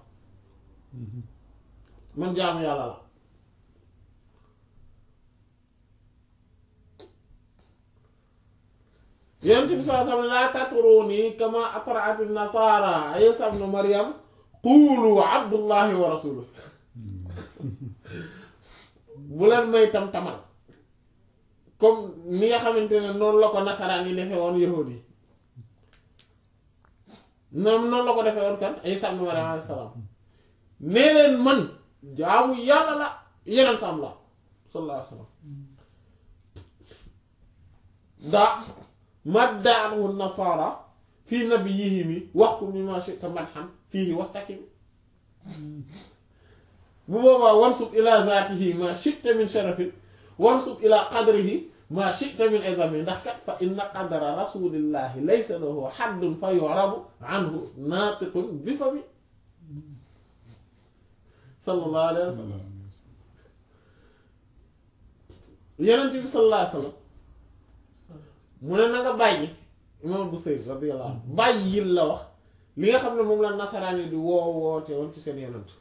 [SPEAKER 1] man jaamu yàlla la yent bi saa sam laa tatruni kama atraat nasara Isa ibn Maryam qulu Abdullahi wa rasuluhu bu leen may tam tamal comme ni nga xamante ne noonu la ko nasaraan yi defee woon yahud yi noonu noonu la ko defee woon kan Isa ibn Maryam alayhi salaam nee leen man jaamu yàlla la yenentam la sallallahu alayhi wa sallam daa maddaahu nasara fii nabiyihimi waxtu mimma shi'ta madhan fiihi waxtakim bu boobaa wansub ila zaatihi ma shi'ta min sharafin wansub ila qadrihi ma shi'ta min izami ndax kat fa inna qadara rasulillahi laysa lahu haddun fa yu'rabu anhu naatiqun bi fami sallallahu alayhi wa sallam yonent bi sallallahu alayhi wa sallam mu ne na nga bàyyi imam Busayri radiyallahu anhu bàyyil la wax li nga xam ne moom la nasaraan yi di woo woote woon ci seen yonent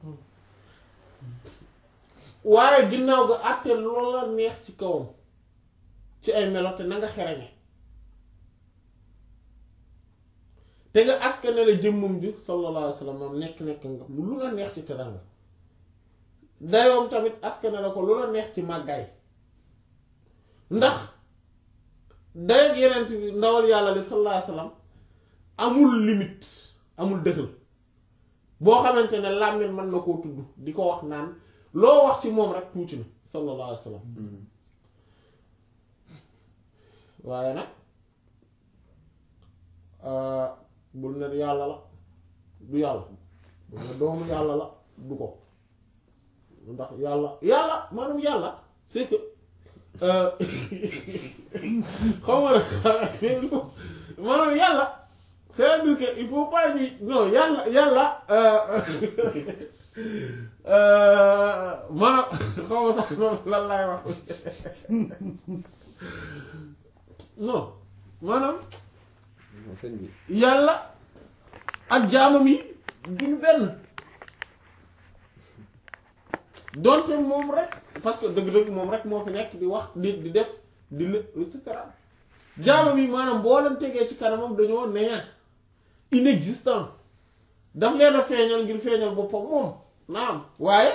[SPEAKER 1] waaye ginnaaw ga àtte loola neex ci kawam ci ay melo te na nga xereñe te nga askane la jëmmam ji sallallahu alayhi wa sallam moom nekk-nekk nga mu lu la neex ci teranga dayoom tamit askane la ko lu la neex ci màggaay ndax dayoog yeneen bi ndawal yàlla li sallallahu alayhi wa sallam amul limite amul dëxal boo xamante ne làmmiñ mën na koo tudd di ko wax naan loo wax ci moom rek tuuti na sallallahu alayhi wa sallam waaye nag bul ne yàlla la du yàlla bul ne doomu yàlla la du ko ndax yàlla yàlla maanaam yàlla c'est que xaw ma nag maanaam yàlla c'est-à-dire que il faut pas ñuy non yàlla yàlla maanaam xaw ma sax lan laay wax non maanaam
[SPEAKER 2] non sëñ bi
[SPEAKER 1] yàlla ak jaamam yi duñu benn donte moom rek parce que dëgg-dëgg moom rek moo fi nekk di wax di di def di lë et cetera jaamam yi maanaam boo leen tegee ci kanamam dañoo néant inexistant daf leen a feeñal ngir feeñal boppam moom naam waaye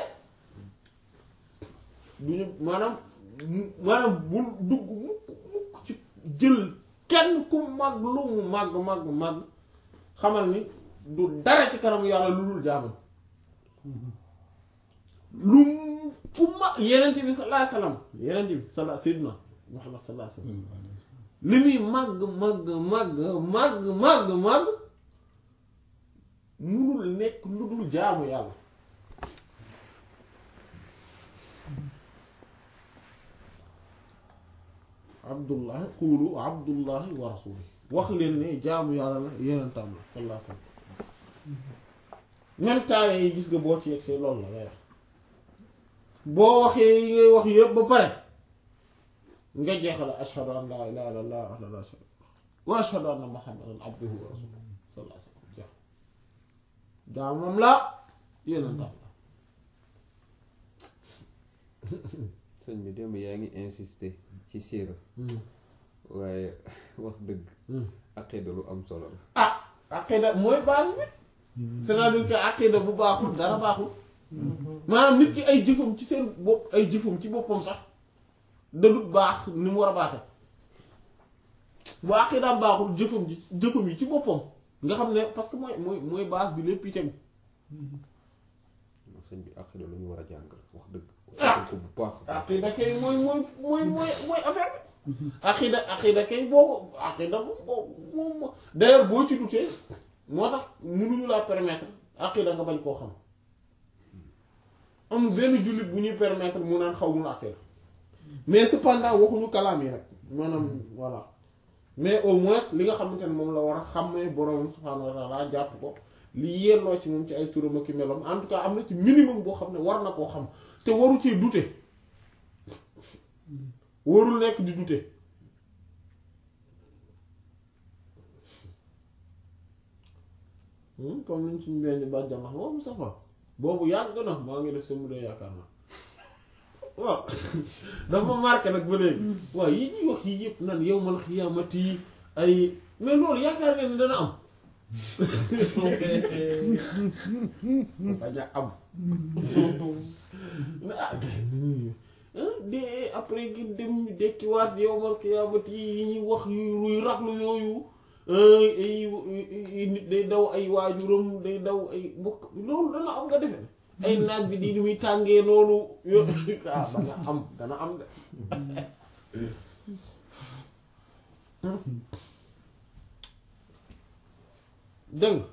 [SPEAKER 1] duñu maanaam maanaam bul dugg mukk mukk ci jël kenn ku màgg lu mu màgg màgg màgg xamal ni du dara ci kanamu yàlla lu dul jaamam lu mu fu ma yenente bi sallallahu alayhi wasallam yenente bi sala sayyidina muhammad sallallahu alayhi wasallam li muy màgg màgg màgg màgg màgg màgg munul nekk lu dul jaamu yàlla abdullah xuulu abdullahi wa rasuli wax leen ne jaamu yàlla la yenentam la sallallahu alayhi wasallam même temps yi gis nga boo ci yegsee loolu la ngay wax boo waxee yi ngay wax yëpp ba pare nga jeexal ashhadu an laa ilaaha illallaah wahdahu laa shariika lahu wa ashhadu anna muhammadan abduhu wa rasuluhu sallallahu alayhi wasallam jeex jaamam la yenentam la
[SPEAKER 2] sëñ bi démb yaa ngi insister ci siira waaye wax dëgg aqida lu am solo la
[SPEAKER 1] ah aqida mooy base bi c'est-à-dire que aqida bu baaxul dara baaxul maanaam nit ki ay jëfam ci seen bopp ay jëfam ci boppam sax dadut baax ni mu war a baaxe bu aqidaam baaxul jëfam ji jëfam yi ci boppam nga xam ne parce que mooy mooy mooy base bi lépp itam
[SPEAKER 2] sëñ bi aqida lu ñu war a jàng la wax dëgg
[SPEAKER 1] Ah.
[SPEAKER 2] ko bu baax
[SPEAKER 1] aqida kay mooy mooy mooy mooy mooy affaire bi aqida aqida kay boo ko aqida moom moom moom d'ailleurs boo ci dutee moo tax mënuñu laa permettre aqida nga bañ koo xam amul benn jullit bu ñuy permettre mu naan xaw mun aqida mais cependant waxuñu kalaam yi rek maanaam voilà mais au moins li nga xamante ne moom la war a xàmmee boroom subhaanahu wa ta'ala jàpp ko li yelloo ci moom ci ay turam ak i meloom en tout cas am na ci minimum boo xam ne war na koo xam te waru ci dute warul nekk di dute Hmm, comme niñ suñu benn bàjjan wax moom safa boobu yàgg na maa ngi def sa mu dee yaakaar naa waaw dafa ma marqué nag ba léegi waaw yi ñuy wax yi yëpp nan yawmal xiyaamati yi ay mais loolu yaakaar nga ni dana am bañ a am na ah gars yi de après gi dem dekkiwaat yawmal xiyaamati yi ñuy wax yu ruy raglu yooyu ay ay nit day daw ay waajuram day daw ay mbokk loolu dana am nga defe ay naaj bi di ni muy tàngee noonu yo ah dana am dana am de dégg nga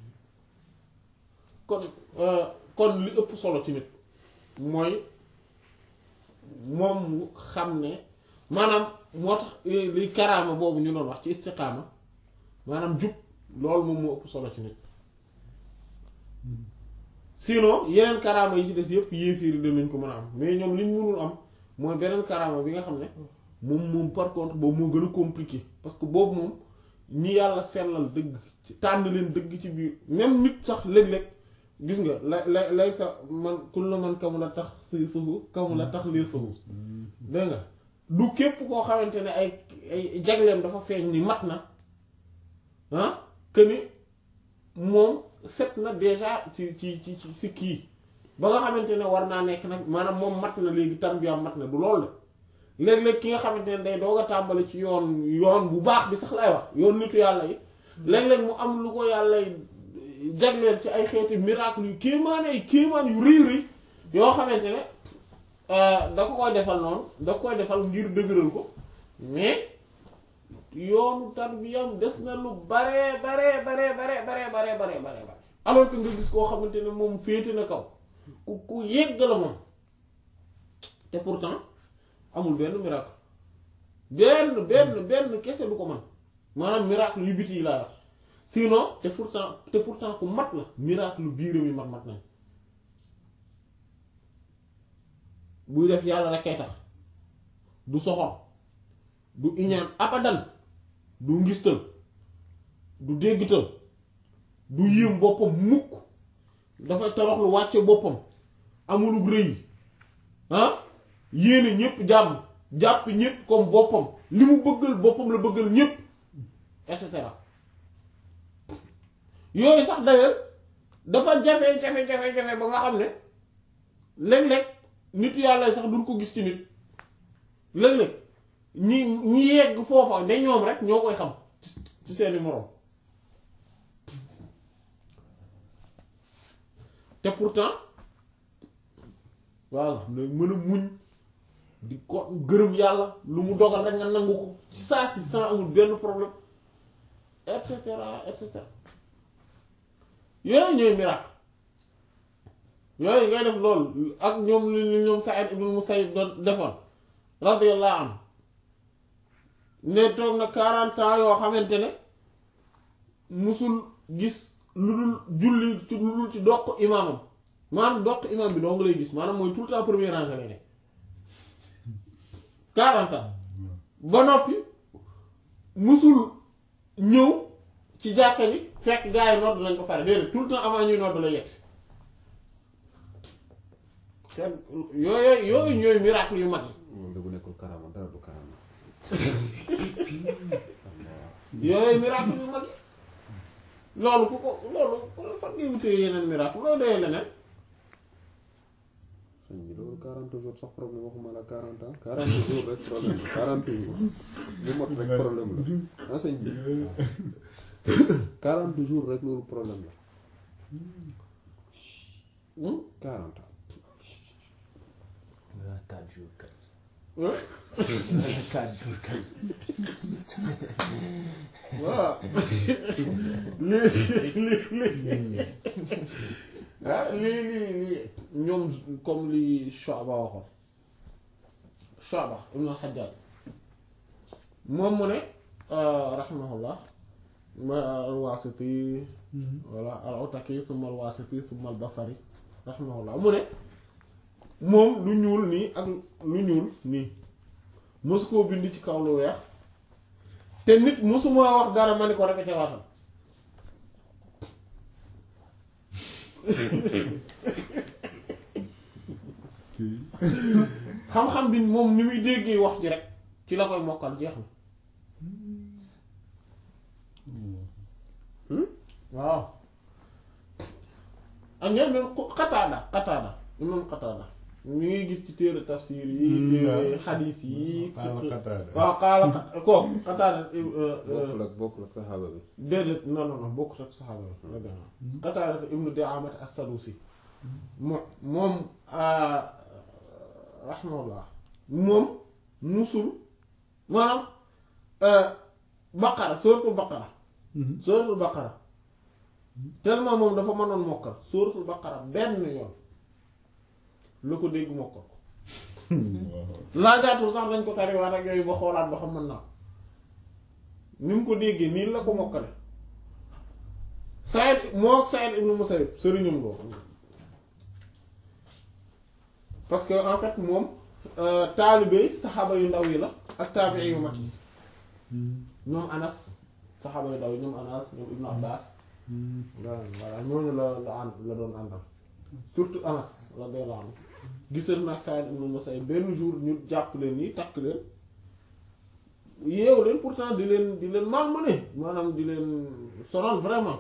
[SPEAKER 1] kon kon li ëpp solo tamit mooy moom mu xam ne maanaam moo tax li karaama boobu ñu doon wax ci istiqaama maanaam jub loolu moom moo ëpp solo ci nit sinon yeneen karaama yi ci des yëpp yéefiir dinañ ko mën a am mais ñoom liñ mënul am mooy beneen karaama bi nga xam ne moom moom par contre boobu moo gën a compliqué parce que boobu moom ñi yàlla sellal dëgg ci tànn leen dëgg ci biir même nit sax léeg-léeg gis nga la la lay sa man kullu man kamu la tax si sufu kamu la tax lii sufu dégg nga du képp koo xamante ne ay ay jagleem dafa feeñ ni mat na ah que ni moom set na déjà ci ci ci ci si kii ba nga xamante ne war naa nekk nag maanaam moom mat na léegi tarbiyaam mat na du loolu la léeg-léeg ki nga xamante ne day doog a tàmbali ci yoon yoon bu baax bi sax lay wax yoon nitu yàlla yi léeg-léeg mu am lu ko yàlla jagleel ci ay xeeti miracle yu kéemaan ay kéemaan yu rëy rëy yoo xamante ne da ko koy defal noonu da ko koy defal ngir dëgëral ko mais yoonu tarbiyam des na lu bare bare bare bare bare bare bare bare alors que nga gis koo xamante ne moom féete na kaw ku ku yegg la moom te pourtant amul benn miracle benn benn benn kese du ko man maanaam miracle yu biti yi laa wax sinon te pourtant te pourtant ku mat la miracle biiram yi mat mat nañ buy def yàlla rek kay tax du soxor du iñaan abadan du ngistal du déggtal du yéem boppam mukk dafay toroxlu wàcce boppam amulug rëy ah yéene ñépp jàmm jàpp ñépp comme boppam li mu bëggal boppam la bëggal ñépp et cetera yooyu sax d'ailleurs dafa jafe jafe jafe jafe ba nga xam ne léeg-léeg nitu yàlla sax duñ ko gis ci nit léeg-léeg ñi ñi yegg foofa ne ñoom rek ñoo koy xam ci seeni moroom te pourtant voilà nag mën a muñ di ko gërëm yàlla lu mu dogal rek nga nangu ko ci saa si sans amul benn problème et cetera et cetera yooyu ñooy miracle yooyu ngay def loolu ak ñoom li ñoom Sa'id ibn Musayyib doon defoon radiyallahu anhu ne toog na quarante ans yoo xamante ne musul gis lu dul julli ci lu dul ci doq imaamam maanaam doq imaam bi doo nga lay gis maanaam mooy tout le temps premier rangé lay ne quarante ans ba noppi musul ñëw ci jàkka ji fekk gaa yi nodd lañ ko pare déedéet tout le temps avant ñuy nodd la yegg si kenn yooyu yooyu ñooy miracle yu mag yi
[SPEAKER 2] moom de bu nekkul karama dara du karama
[SPEAKER 1] yooyu miracle yu mag yi loolu ku ko loolu fan ngay wutee yeneen miracle loolu doyee leneen
[SPEAKER 2] sëñ bi loolu 40 jours sax problème waxuma la 40 ans 40 jours rek problème la 40 jours bu mot rek problème la ah sëñ bi 40 jours rek loolu problème la 40 ans.
[SPEAKER 4] nga 4 jours kay.
[SPEAKER 1] Hein?
[SPEAKER 4] 4 jours kay.
[SPEAKER 1] voilà lii lii lii ah lii lii lii ñoom comme li Shu'ba waxoon Shu'ba ibn al-Hajjaj moom mu ne rahimahullah ma al-Wasiti wala al-Utaki thumma al-Wasiti thumma al-Basri rahimahullah mu ne moom lu ñuul nii ak lu ñuul nii mosu koo bind ci kaw lu weex te nit mosuma wax dara ma ni ko répété waatal xam-xam bi moom ni muy déggee wax ji rek ci la koy mokkal jeex na waaw ak ñoom même xataada xataada imam xataada mi ngi gis ci téere tafsir yi téere xadiis yi
[SPEAKER 5] Qaala Qataada.
[SPEAKER 1] waaw xaala ko xataada
[SPEAKER 2] bokkul ak bokkul ak saxaaba bi.
[SPEAKER 1] déedéet non non non bokkut ak saxaaba yi la gën a Qataada ibnu Di'aamat as-Sadusi moom moom rahimahullah moom musul maanaam baqara suratul baqara suratul baqara tellement moom dafa mënoon mokkal suratul baqara benn yoon la ko dégg mokkal ko laajaatul sax dañ ko tariwaat ak yooyu ba xoolaat ba xam mën naa ko ni mu ko déggee nii la ko mokkale Saïd moo ak Saïd ibn Musayyib sëriñam loo parce que en fait moom taalibe saxaaba yu ndaw yi la ak taabii yu mag yi ñoom Anas saxaaba yu ndaw yi ñoom Anas ñoom Ibn Abbas voilà ñooñu la la ànd la doon àndal surtout Anas radiyallahu anhu gisal nag Saïd ibn Musayyib benn jour ñu jàpp leen nii takk leen yeewu leen pourtant di leen di leen malmené maanaam di leen sonal vraiment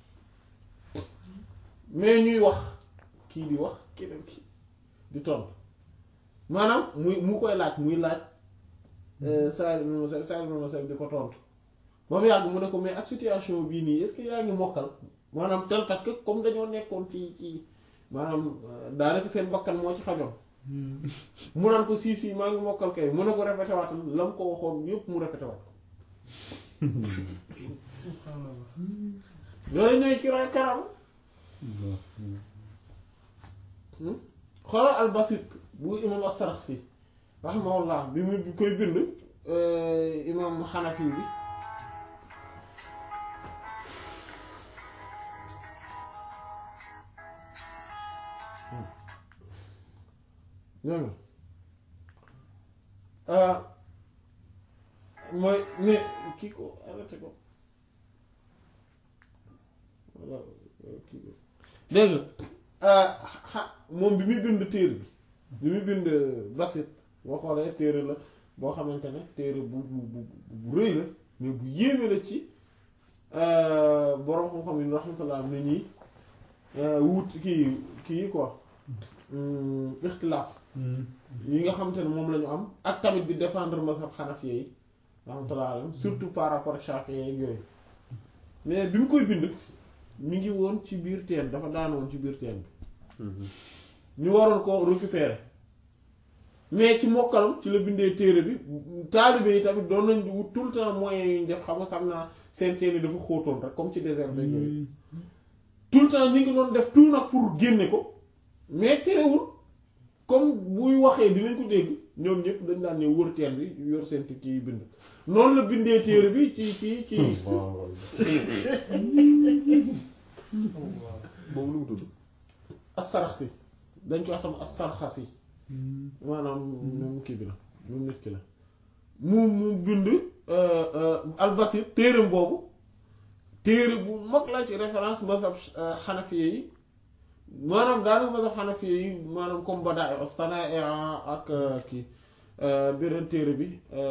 [SPEAKER 1] mais ñuy wax kii di wax keneen kii di tontu maanaam muy mu koy laaj muy laaj Saïd ibn Musayyib Saïd ibn Musayyib di ko tontu ba mu yàgg mu ne ko mais ak situation bii nii est-ce que yaa ngi mokkal maanaam tel parce que comme dañoo nekkoon ci ci maanaam daanaka seen bakkan moo ci xajoon mu naan ko sii sii maa ngi mokkal kay mu ne ko répété waatal la mu ko waxoon yépp mu répété waat ko yooyu ñooy ci ray karam xoolal albasit bu imam as-Saraxsi rahimahullah bi mu koy bind imam Xanafi bi ñooñu mooy mais kii ko arrêté ko voilà kii ko dégg nga xa moom bi muy bind téere bi bi muy bind basit boo xoolee téere la boo xamante ne téere bu bu bu bu rëy la mais bu yéeme la ci boroom xam-xam yi rahmatullah ne ñi wut kii kii quoi ixtilaaf yi nga xamante ne moom la ñu am ak tamit di défendre mazhab xanafiya yi rahmatullah alayhim surtout par rapport ak shafi'i yi yooyu mais bi mu koy bind mi ngi woon ci biir teen dafa daan woon ci biir teen bi ñu waroon ko récupérer mais ci mokkalam ci la bindee téere bi taalibe yi tamit doon nañ wut tout le temps moyens yu ñu def xam nga xam naa seen teen yi dafa xóotoon rek comme ci désert bi yooyu tout le temps ñi ngi doon def tout nag pour génne ko mais terewul comme buy waxee dinañ ko dégg ñoom ñëpp dañ daan ñëw wër teen bi yor seen kii bind noonu la bindee téere bi ci ci ci
[SPEAKER 2] moom lu mu tudd
[SPEAKER 1] as-Saraxsi dañ ko wax tam as-Sarxasi maanaam moom kii bi la moom nit ki la mu mu bind al-Basit téereem boobu téere bu mag la ci référence mazhab xanafiye yi maanaam daanaka mazhab xanafiye yi maanaam comme Badaa Ostanaa ak kii beneen téere bi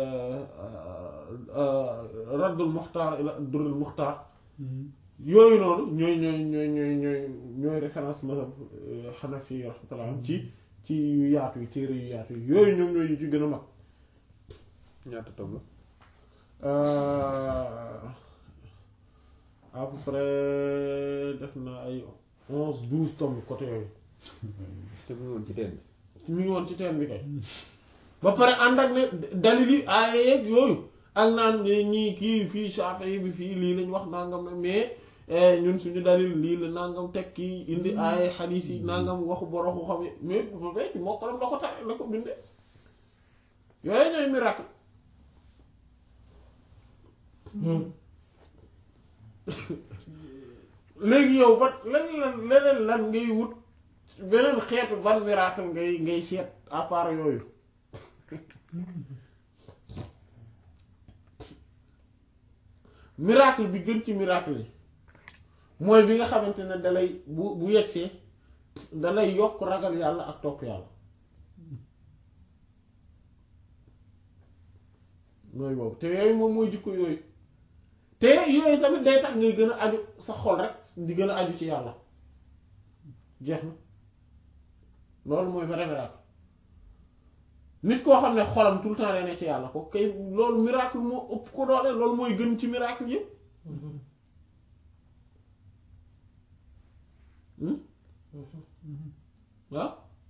[SPEAKER 1] Raddul Muxtaar ila Durrul Muxtaar yooyu noonu ñooy ñooy ñooy ñooy ñooy ñooy référence mazhab xanafi rahmatullah ci ci yu yaatu yi téere yu yaatu yi yooyu ñoom ñooy yu ci gën a mag
[SPEAKER 2] ñaata tom la
[SPEAKER 1] à peu près def na ay onze douze tomes côté yooyu
[SPEAKER 2] te mu ngi woon ci teen bi
[SPEAKER 1] mi ngi woon ci teen bi kay ba pare ànd ak ne dalil yi aaye yeeg yooyu ak naan ñii kii fii Shafi'i bi fii lii lañ wax nangam na mais ñun suñu dalil lii la nangam teg kii indi aaye xadiis yi nangam waxu boroxu xam mais bu fekk moo ko la ko tare la ko bindee yooyu ñooy miracle léegi yow ba lan lan leneen lan ngay wut beneen xeetu ban miracle ngay ngay seet à part yooyu miracle bi gën ci miracle yi mooy bi nga xamante ne dalay bu bu yegsee dalay yokk ragal yàlla ak topp yàlla mooy boobu te yooyu moom mooy jikko yooyu te yooyu tamit day tax ngay gën a aju sa xol rek di gën a aju ci yàlla jeex na loolu mooy vrai miracle nit koo xam ne xolam tout le temps day ne ci yàlla ko kay loolu miracle moo ëpp ko doole loolu mooy gën ci miracle yëpp waaw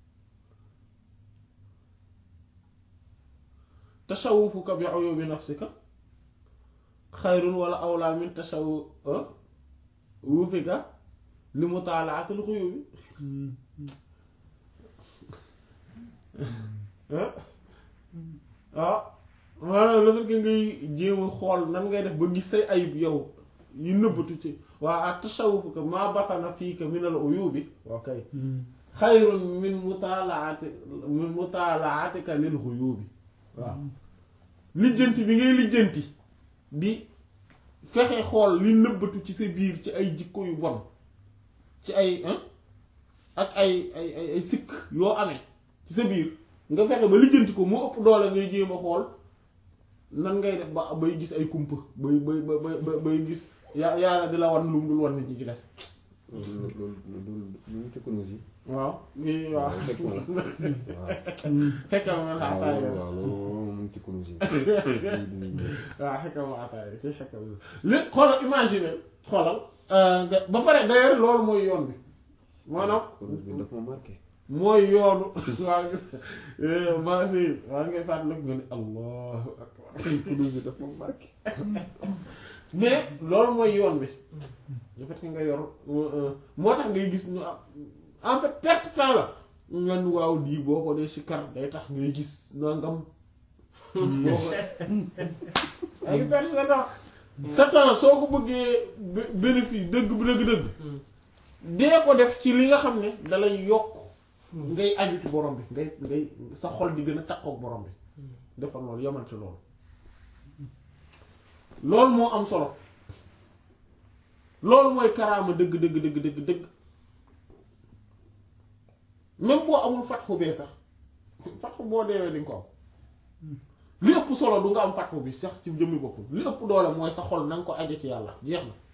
[SPEAKER 1] tashawufuka bi uyubi nafsika xayrun wala awlaa min tashawufika li mutaalaatil xuyubi ah ah maanaam le fait que ngay jéem a xool nan ngay def ba gis say ayib yow yu nëbbatu ci waa ak tasawuf ka maa batana fii ka min al uyubi ok xayrun min mutaalaati min mutaalaatika lil xuyubi waaw lijjanti bi ngay lijjanti di fexe xool li nëbbatu ci sa biir ci ay jikko yu bon ci ay ak ay ay ay ay sikk yoo amee ci sa biir nga fexe ba lijjanti ko moo ëpp doole ngay jéem a xool nan ngay def ba bay gis ay kumpa bay bay bay bay gis yaa yàlla di la wan lu mu dul wan nit ñi ci des
[SPEAKER 2] loolu loolu loolu lu mu ci kunuus yi.
[SPEAKER 1] waaw lii waaw
[SPEAKER 2] fekk ma la waaw.
[SPEAKER 1] xekkam ma
[SPEAKER 2] waaw
[SPEAKER 1] ataay
[SPEAKER 2] loolu waaw loolu mu ngi ci kunuus yi.
[SPEAKER 1] waaw xekkam ma ataay si xekkam li xoolal imagine xoolal nga- ba pare d'ailleurs loolu mooy yoon bi maanaam
[SPEAKER 2] kunuus bi daf ma marqué.
[SPEAKER 1] mooy yoonu waa gis ma si waa ngay fàttaliku nga ne allahu akbar
[SPEAKER 2] kunuus bi daf ma marqué.
[SPEAKER 1] mais loolu mooy yoon bi le fait que nga yor moo tax ngay gis ñu am en fait perte temps la nga ni waaw lii boo ko dee si kar day tax ngay gis nangam boo ko ay perte sa temps sa temps soo ko bëggee bé- bénéfice dëgg bi dëgg-dëgg dee ko def ci li nga xam ne dalay yokk ngay aju ci borom bi ngay ngay sa xol di gën a takkook borom bi defal loolu yamal ci loolu loolu moo am solo loolu mooy karaama dëgg dëgg dëgg dëgg dëgg même boo amul fatxu bee sax fatxu boo deewee di nga ko am li ëpp solo du nga am fatxu bi sax ci jëmmi bopp li ëpp doole mooy sa xol na nga ko aje ci yàlla jeex na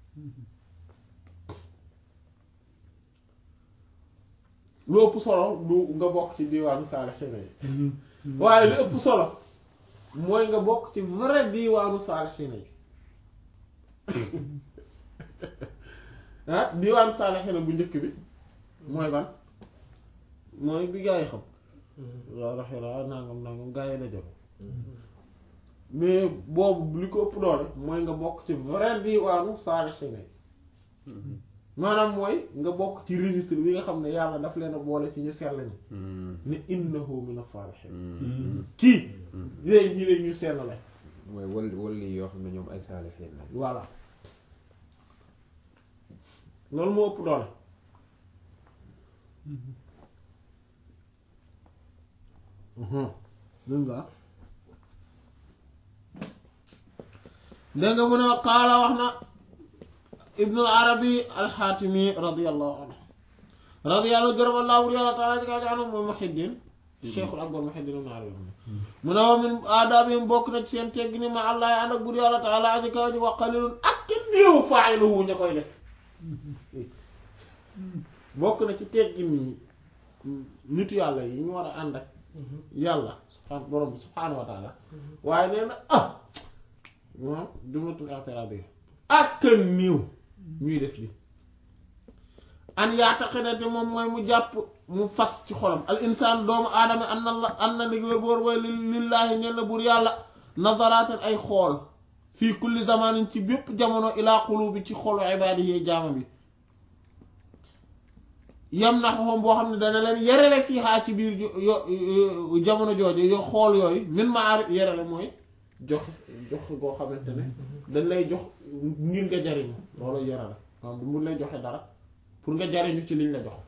[SPEAKER 1] lu ëpp solo du nga bokk ci diiwaanu saalixiina yi waaye li ëpp solo mooy nga bokk ci vrai diiwaanu saalixiina yi ah diiwaanu saalixiina bu njëkk bi mooy ban mooy bi gaa yi xam waaw raxira nangam nangam gaa yi dajal mais boobu li ko ëpp doole mooy nga bokk ci vrai diiwaanu saalixiina yi maanaam mooy nga bokk ci registre bi nga xam ne yàlla daf leen a boole ci ñu sell ñi ne innahu min as-salihin kii léegi ñi leen ñu sell la
[SPEAKER 2] mooy wal walli yoo xam ne ñoom ay saalixiin la.
[SPEAKER 1] voilà loolu moo ëpp doole dégg nga dégg nga mu ne qaala wax na ibnu arabi alxaatimi radiallahu anhu radiallahu gërëm allah wur yàlla taala jika jaanu mooy muhiddin cheikhul akbar muhiddin ibnu arabi mu ne wa min aadaabihim bokk na ci seen tegg ni ma allah ànd ak bur yàlla taala aji kaw ji wa qalilun ak ki néew faa'iluhu ña koy def bokk na ci teggi nii nitu yàlla yi ñu war a ànd ak yàlla subhaan borom bi subhaanahu wa taala waaye nee na ah moom jumlatul i'tiraad ak néew ñuy def li an yaataqidate moom mooy mu jàpp mu fas ci xolam al insaan doomu aadama an na la an na li wér boor way lillaahi ñen la buur yàlla nazaraaten ay xool fii kulli zamanin ci bépp jamono ilaa qulubi ci xolu ibaadihi jaama bi yam na xoxom boo xam ne dana leen yerele fii xaa ci biir yo jamono jooju yo xool yooyu min ma ar yerele mooy joxe joxe goo xamante ne dañ lay jox ngir nga jariñu loolu yerele maanaam mu lay joxe dara pour nga jariñu ci liñ la jox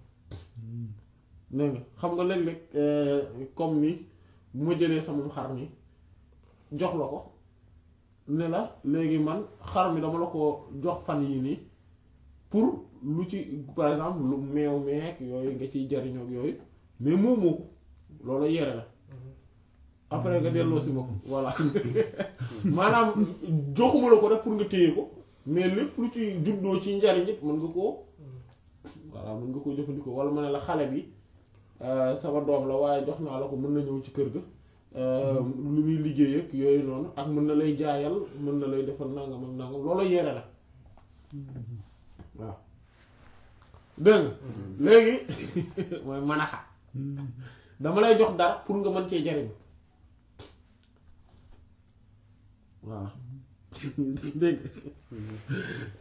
[SPEAKER 1] dégg nga xam nga léeg-léeg comme ni bu ma jëlee sama xar mi jox la ko ne la léegi man xar mi dama la ko jox fan yii nii pour lu ci par exemple lu meew meek yooyu nga ciy jariñoo ak yooyu mais moom moo ko loolu yere la après nga delloo si ma ko voilà maanaam joxuma la ko rek pour nga téye ko mais lépp lu ci juddoo ci njariñ it mën nga koo voilà mën nga koo jëfandikoo wala ma ne la xale bi sama doom la waaye jox naa la ko mën na ñëw ci kër ga lu muy liggéey ak yooyu noonu ak mën na lay jaayal mën na lay defal nangam ak nangam loolu yere la waaw dégg nga léegi mooy manaxa dama lay jox dara pour nga mën cee jariñ voilà dégg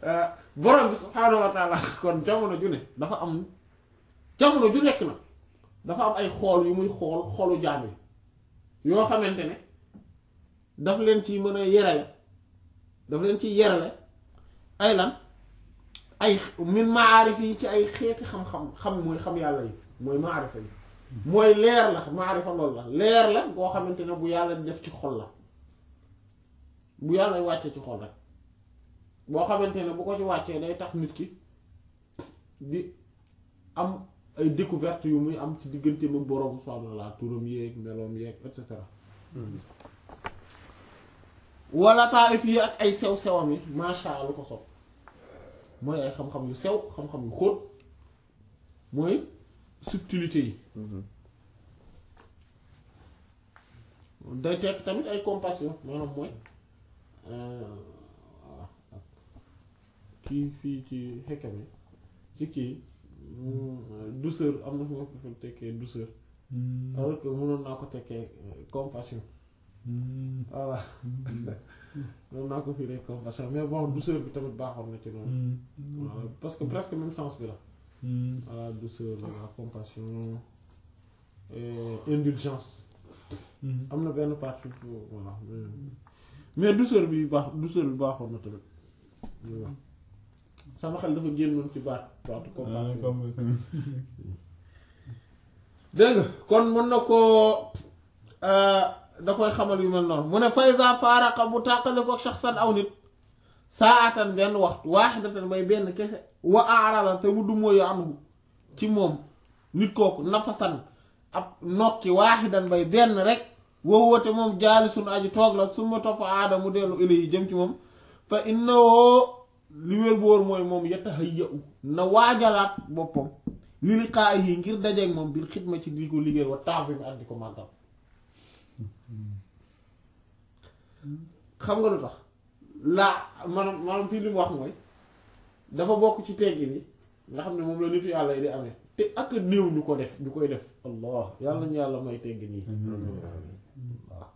[SPEAKER 1] borom bi subhaanahu wa taala kon jamono ju ne dafa am jamono ju nekk na dafa am ay xool yu muy xool xolu jaam yi yoo xamante ne daf leen ci mën a yerale daf leen ci yerale ay lan ay min maarif yi ci ay xeeti xam-xam xam mooy xam yàlla yi mooy maarifa yi mooy leer la maarifa loolu la leer la goo xamante ne bu yàlla di def ci xol la bu yàlla wàcce ci xol rek boo xamante ne bu ko ci wàccee day tax nit ki di am ay découverte yu muy am ci digganteem ak boroom subhaanahu wa ta'aala turam yeeg meloom yeeg et cetera wala taarif yi ak ay sew sewam yi masha Allah lu ko sopp mooy ay xam-xam yu sew xam-xam yu xóot mooy subtilité yi day tekk tamit ay compassion maanaam mooy waaw kii fii ci xekkam yi ci kii douceur am na fu ma ko fa tekkee douceur alors que mënoon naa ko tekkee compassion voilà mënoon naa ko firee compassion mais bon douceur bi tamit baaxoon na ci noonu voilà parce que presque même sens bi la voilà douceur la compassion et indulgence am na benn partie voilà mais douceur bi baax douceur bi baaxoon na tamit waaw sama xel dafa génnoon ci baat baatu compassion dégg nga kon mën na koo da koy xamal yu mel noonu mu ne faysa faaraqa bu tàqale ko shaxsan aw nit saatan benn waxtu waaxidatan bay benn kese wa aarala te mu dumóoyu anhu ci moom nit kooku nafasan ab nokki waaxidan bay benn rek woo woote moom jaali suñu aji toog la su ma topp aada mu dellu ilay yi jëm ci moom fa innawoo li wér bu wóor mooy moom yatahayya na waajalaat boppam li li xaa yi ngir dajeeg moom biir xidma ci di ko liggéey wa taafim ak di ko màggal xam nga lu tax laa maanaam maanaam fii li mu wax mooy dafa bokk ci teggi ni nga xam ne moom la nitu yàlla yi di amee te ak néew ñu ko def ñu koy def allah yàlla ñu yàlla may teggi nii waaw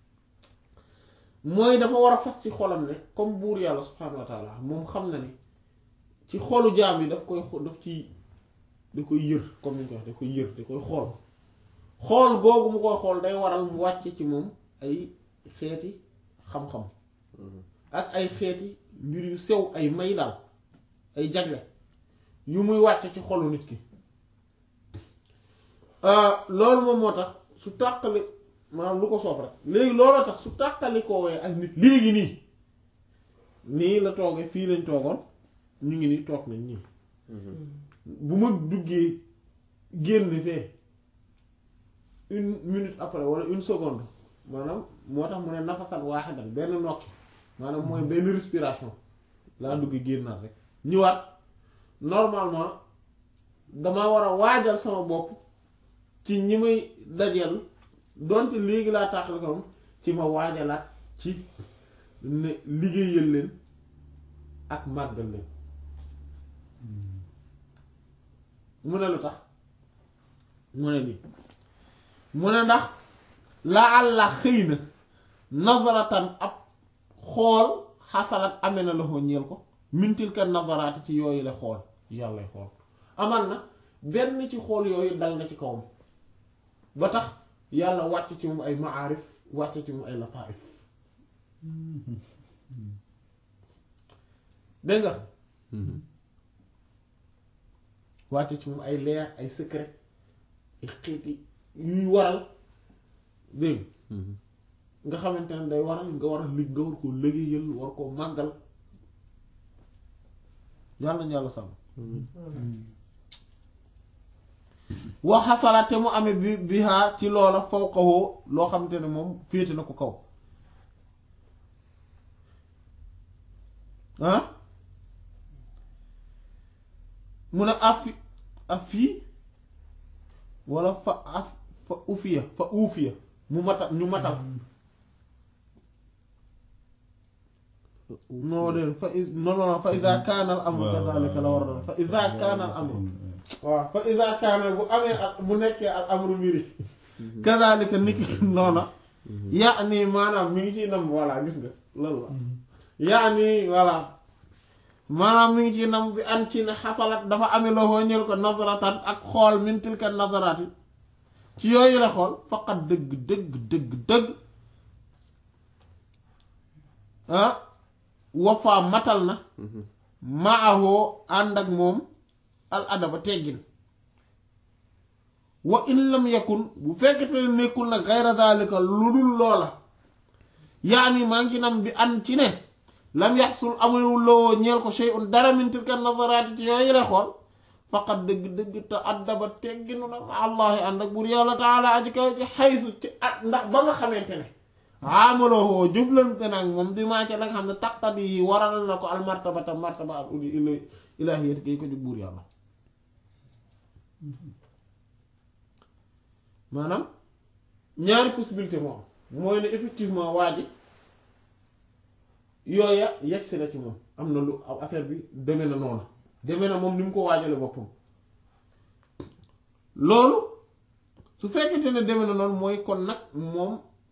[SPEAKER 1] mooy dafa war a fas ci xolam ne comme buur yàlla subhaanahu wa taala moom xam na ni ci xolu jaam yi daf koy daf ci da koy yër comme ni ñu ko wax da koy yër da koy xool xool googu mu koy xool day waral mu wàcce ci moom ay xeeti xam-xam ak ay xeeti mbir yu sew ay may daal ay jagle yu muy wàcce ci xolu nit ki loolu moom moo tax su tàqali maanaam lu ko soob rek léegi looloo tax su tàqali ko wee ak nit léegi nii nii la toogee fii lañ toogoon ñu ngi nii toog nañ nii bu ma duggee génn fee une minute après wala une seconde maanaam moo tax mu ne nafasan waaxidan benn nokki maanaam mooy benn respiration laa dugg génnaat rek ñëwaat normalement dama war a waajal sama bopp ci ñi may dajeel donte léegi laa tàqal ko ci ma waajalaat ci ne liggéeyal leen ak màggal leen mu ne lu tax mu ne nii mu ne ndax la àlla xëy na nazaratan ab xool xasalat amee na loxo ñeel ko mintil ka nazaraati ci yooyu la xool yàlla xool amal na benn ci xool yooyu dal na ci kawam ba tax yàlla wàcc ci moom ay maarif wàcc ci moom ay lataif dégg nga wàcc ci moom ay leer ay secret ay xeeti yuy waral dégg nga xamante ne day waral nga war a lig nga war koo liggéeyal war koo màggal yàlla nañu yàlla sàmm wax xasalaat te mu amee bi bihaa ci loola fawqahu loo xamante ne moom féete na ko kaw ah mu ne afi afi wala fa af fa ufiya fa ufiya mu matal ñu matal non de fa is non non fa iza kaana al amru kazalika la war a doon fa iza kaana al amru waaw fa iza kaana bu amee ak bu nekkee al amru mbiri kazalika niki noona yaa nii maanaam mi ngi ciy nam voilà gis nga loolu la yaa nii voilà maanaam mi ngi ciy nam bi an ci ne xasalat dafa amee loo ñël ko nazaratan ak xool min tilka nazarati ci yooyu la xool faqat dëgg dëgg dëgg dëgg ah wafaa matal na maahoo ànd ak moom al adaba teggin wa in lam yakun bu fekkete ne nekkul nag xayra daalika lu dul loola yaani maa ngi nam bi an ci ne lam yaxsul amul loo ñeel ko shay'un dara min tilka nazaraati ci yooyu la xool faqat dëgg-dëgg te addaba tegginu na ma allahi ànd ak buur yàlla taala aji kaw ci xaysu ci at ndax ba nga xamante ne amaloo jëflante nag moom bi maa ca la nga xam ne taqtat yi waral na ko al martabata martaba al uli ila ilahiyat kay ko jóg buur yàlla maanaam ñaari possibilité moom mooy ne effectivement waa ji yooya yegsi na ci moom am na lu affaire bi deme na noonu deme na moom ni mu ko waajale boppam loolu su fekkente ne deme na noonu mooy kon nag moom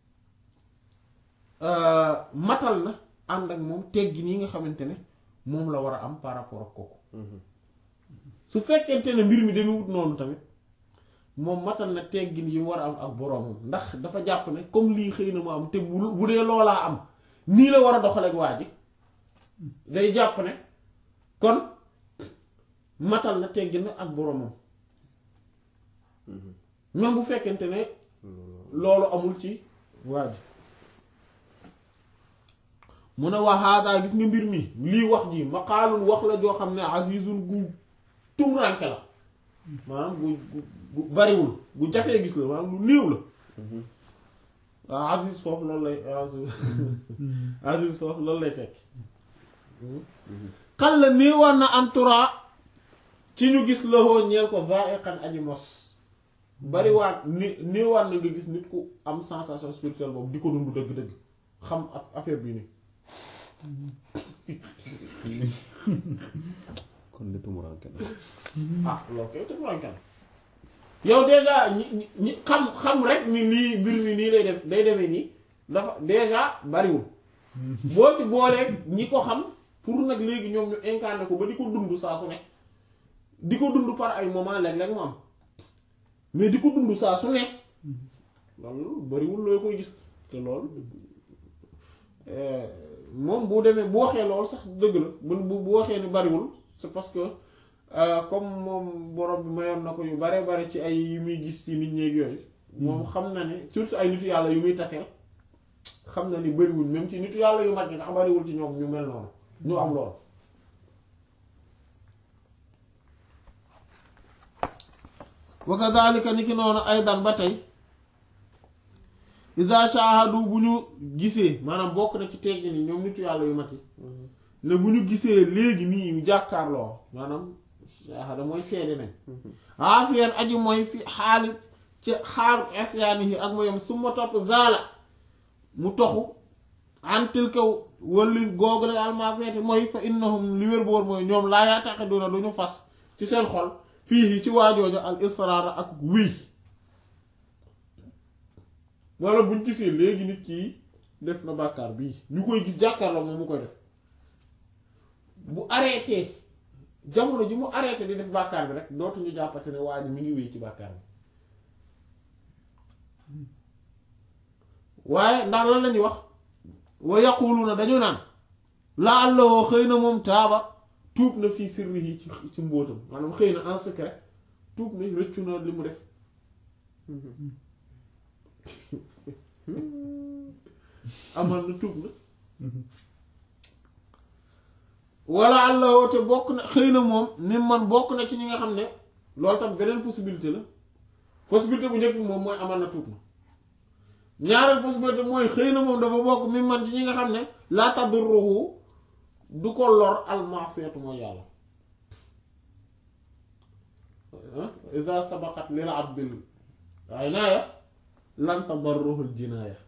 [SPEAKER 1] matal na ànd ak moom teggin yi nga xamante ne moom la war a am par rapport ak kooku su fekkente ne mbir mi demewut noonu tamit moom matal na teggin yi mu war a am ak boroomam ndax dafa jàpp ne comme lii xëy na mu am te bu bu dee loolaa am nii la war a doxaleek waa ji day jàpp ne kon matal na teggin na ak boroomam même bu fekkente ne loolu amul ci waa ji mu ne waa haadaa gis nga mbir mi lii wax ji maqaalun wax la joo xam ne azizun gu tumranke la maanaam gu gu bariwul gu jafee gis la maanaam lu néew la waaw aziz foofu loolu lay aziz aziz foofu loolu lay tekki xal la néewaan na entoura ci ñu gis loxoo ñeel ko vaeqan aji mos bariwaat ni néewaan na nga gis nit ku am sensation spirituelle boobu di ko dund dëgg-dëgg xam affaire bi nii
[SPEAKER 2] kon li tumuranke na
[SPEAKER 1] ah loolu kay tumuranke na yow déjà ñi ñi ñi xam xam rek ni lii mbir mi nii lay def day demee nii dafa déjà bariwul boo ci booleeg ñi ko xam pour nag léegi ñoom ñu incarné ko ba di ko dund saa su ne di ko dund par ay moment léeg-léeg mu am mais di ko dund saa su ne loolu bariwul looy koy gis te loolu moom bu demee bu waxee loolu sax dëgg la bu bu waxee ni bariwul c'est parce que comme moom borom bi mayoon na ko yu bare bare ci ay yu muy gis ci nit ñeeg yooyu moom xam na ne surtout ay nitu yàlla yu muy taseel xam na ni bariwuñ même ci nitu yàlla yu mag yi sax bariwul ci ñoom ñu mel noonu ñu am lool wa kadhalika ni ki noonu aydan ba tey iza shahadu bu ñu gisee maanaam bokk na ci teggi ni ñoom nitu yàlla yu mag yi ne bu ñu gisee léegi nii ñu jàkkaarloo maanaam shahada mooy seede nañ aasiyan aji mooy fi xaali ci xaalu asyaani yi ak moyom su ma topp zaala mu toxu antil kaw walli googu la almaseti mooy fa innahum li wér boor mooy ñoom laa yaataqiduna du ñu fas ci seen xol fii ci waajoojo al israara ak wii wala buñ gisee léegi nit kii def na bàkkaar bii ñu koy gis jàkkaarloo moom mu koy def bu arrêté jamono ji mu arrêté di def bàkkaar bi rek dootuñu jàppate ne waa ji mi ngi wéy ci bàkkaar bi waaye ndax lan lañuy wax wa yaquluna dañu naan la àllawoo xëy na moom taaba tuub na fii sirri yi ci ci mbóotam maanaam xëy na en secret tuub na rëccu na li mu def amal na tuub na wala àllawoo te bokk na xëy na moom ni man bokk na ci ñi nga xam ne loolu tam beneen possibilité la possibilité bu njëkk bi moom mooy amal na tuub na ñaareel possibilité mooy xëy na moom dafa bokk mi man ci ñi nga xam ne laa tadurruhu du ko lor almasiyatu mooy yàlla iza sabaqat lil abdil inaaya lan tadarruhu al jinaaya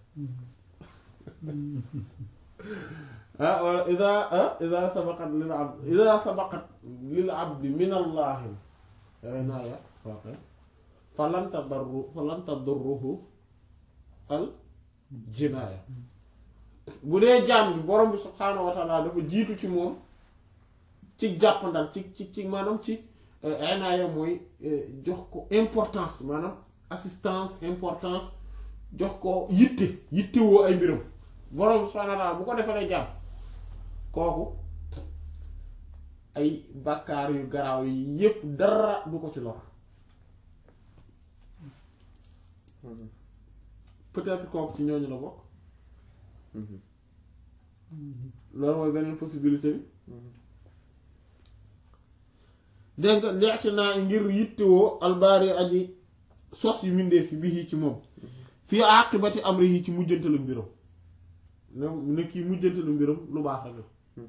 [SPEAKER 1] ah wala iza iza sabaqat lil abd iza sabaqat lil abdi min allahi inaaya fa lan tadarru fa lan tadurruhu al jinaaya bu dee jaam bi borom bi subhaanahu wa taala dafa jiitu ci moom ci jàppandal ci ci ci maanaam ci inaaya mooy jox ko importance maanaam assistance importance jox ko yitte yittewoo ay mbiram borom subhaanahu wa ta'aala bu ko defalee jàmm kooku ay bàkkaar yu garaaw yi yépp dara du ko ci lor peut-être kooku ci ñooñu la bokk loolu mooy beneen possibilité bi dégg nga leexte naa ngir yittewoo albaari aji sos yu mindee fi bii ci moom fii àqibati amrihi ci mujjantalu mbiram ne ne kii mujjantalu mbiram lu baax rek la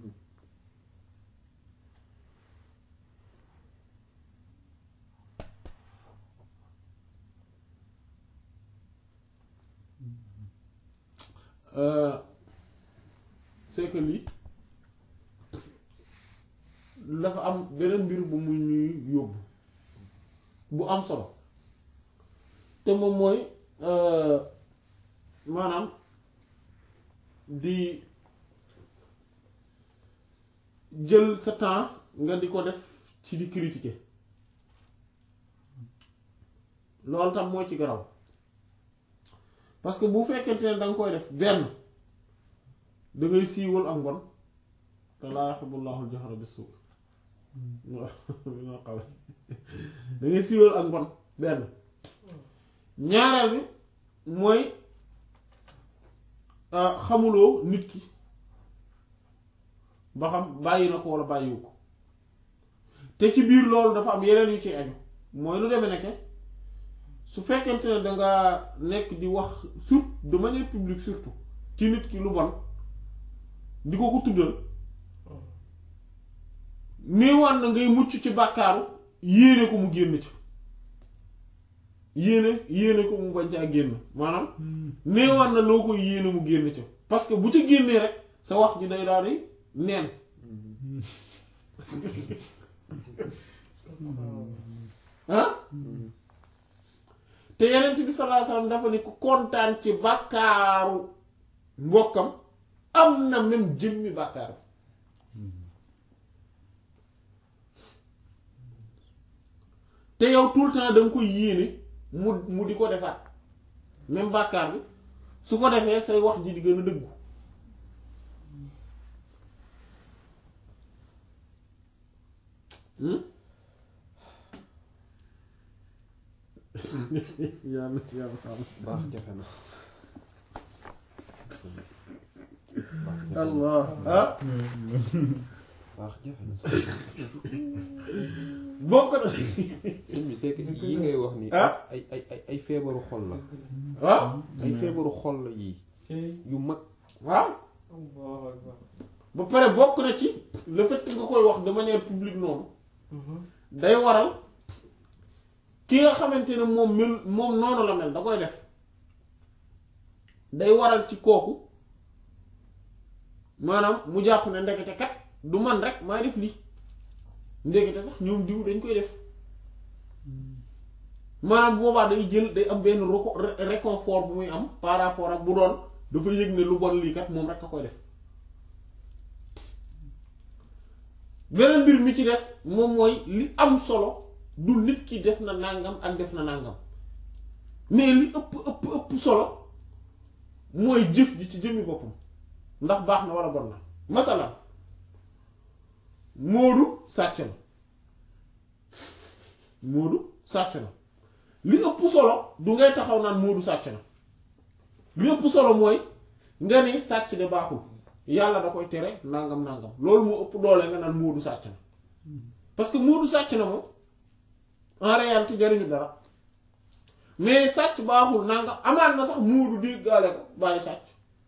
[SPEAKER 1] Euh, c'est que lii dafa am beneen mbir bu mu ñuy yóbbu bu am solo te moom mooy euh, maanaam di jël sa temps nga di ko def ci di critiquer loolu tam moo ci garaw parce que bu fekkente ne da nga koy def benn da ngay siiwal ak mbon te laa yuhibbullahu al-jahra bis-suu da ngay siiwal ak mbon benn ñaareel bi mooy xamuloo nit ki ba xam bàyyi na ko walla bàyyiwu ko te ci biir loolu dafa am yeneen yu ci aju mooy lu demee nekke su fekkente ne danga nekk di wax surtout de manière publique surtout ci nit ki lu bon di ko ko tuddal néewaan na ngay mucc ci bàkkaaru yéene ko mu génn ci yéene yéene ko mu bañ caa génn maanaam néewaan na loo koy yéene mu génn ci parce que bu ci génnee rek sa wax ji day daal di neen ah te yenent bi sallallahu alayhi wasallam dafa ni ku kontaan ci bàkkaaru mbokkam am na même jëmmi bàkkaar bi te yow tout le temps da nga koy yéene mu mu di ko defaat même bàkkaar bi su ko defee say wax ji di gën a dëggu hmm yàlla yàlla sàmm
[SPEAKER 2] baax jafe na
[SPEAKER 1] allah ah
[SPEAKER 2] baax jafe na
[SPEAKER 1] bokk na
[SPEAKER 2] sëñ bi c'est que yi ngay wax ni
[SPEAKER 1] Ah.
[SPEAKER 2] ay ay ay ay feebaru xol la
[SPEAKER 1] waaw
[SPEAKER 2] ay feebaru xol la yii
[SPEAKER 3] ci
[SPEAKER 2] yu mag
[SPEAKER 1] waaw
[SPEAKER 3] Allahu akbar.
[SPEAKER 1] ba pare bokk na ci le fait que nga koy wax de manière publique noonu day waral ki nga xamante ne moom mel moom noonu la mel da koy def day waral ci kooku maanaam mu jàpp ne ndekete kat du man rek maa def lii ndekete sax ñoom diw dañ koy def maanaam boobaa day jël day am benn reco- ré- réconfort bu muy am par rapport ak bu doon dafa yëg ne lu bon lii kat moom rek a koy def beneen mbir mi ci des moom mooy li am solo du nit ki def na nàngam ak def na nàngam mais li ëpp ëpp ëpp solo mooy jëf ji ci jëmmi boppam ndax baax na walla bon na masalan Moodu sàcc na Moodu sàcc na li ëpp solo du ngay taxaw naan Moodu sàcc na li ëpp solo mooy nga ni sàcc de baaxul yàlla da koy tere nangam nangam loolu moo ëpp doole nga naan Moodu sàcc na parce que Moodu sàcc na moom en réalité jariñu dara mais sàcc baaxul nangam amaat na sax Moodu déggaale ko bàyyi sàcc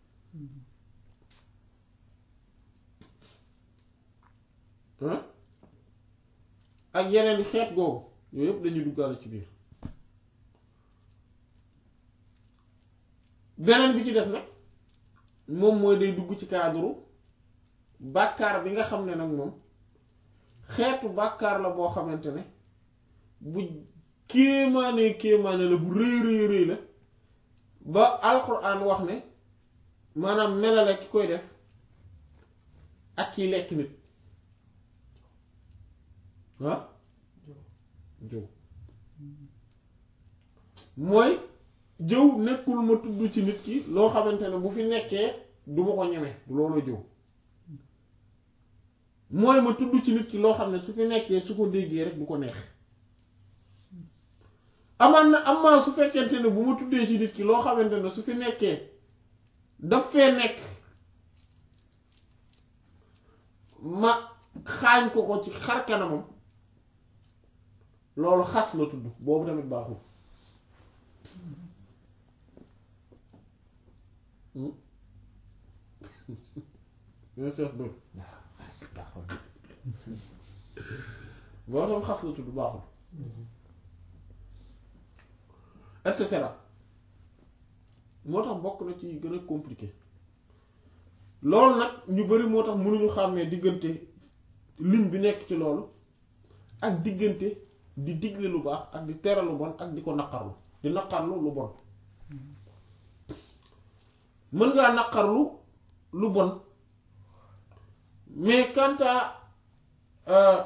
[SPEAKER 1] hein ak yeneen i xeet googu yooyu yëpp dañuy duggaale ci biir beneen bi ci des nag moom mooy day dugg ci cadre bàkkaar bi nga xam ne nag moom xeetu bàkkaar la boo xamante ne bu kéemaane kéemaane la bu rëy rëy rëy la ba alxuraan wax ne maanaam melale ki koy def ak kiy lekk nit ah jëw mooy jëw nekkul ma tudd ci nit ki loo xamante ne bu fi nekkee du ma ko ñeme du loolu jëw mooy ma tudd ci nit ki loo xam ne su fi nekkee su ko déggee rek du ko neex amaan na amaa su fekkente ne bu ma tuddee ci nit ki loo xamante ne su fi nekkee daf fee nekk ma xaañ ko ko ci xar kanamam loolu xas la tudd boobu tamit baaxul bien sûr dóor
[SPEAKER 4] xas taxaw
[SPEAKER 1] boo tam xas la tudd baaxul et cetera moo tax bokk na ci gën a compliqué loolu nag ñu bari moo tax mënuñu xàmmee diggante ligne bi nekk ci loolu ak diggante di digle lu baax ak di tere lu bon ak di ko naqarlu di naqarlu lu bon mën ngaa naqarlu lu bon mais quant à euh,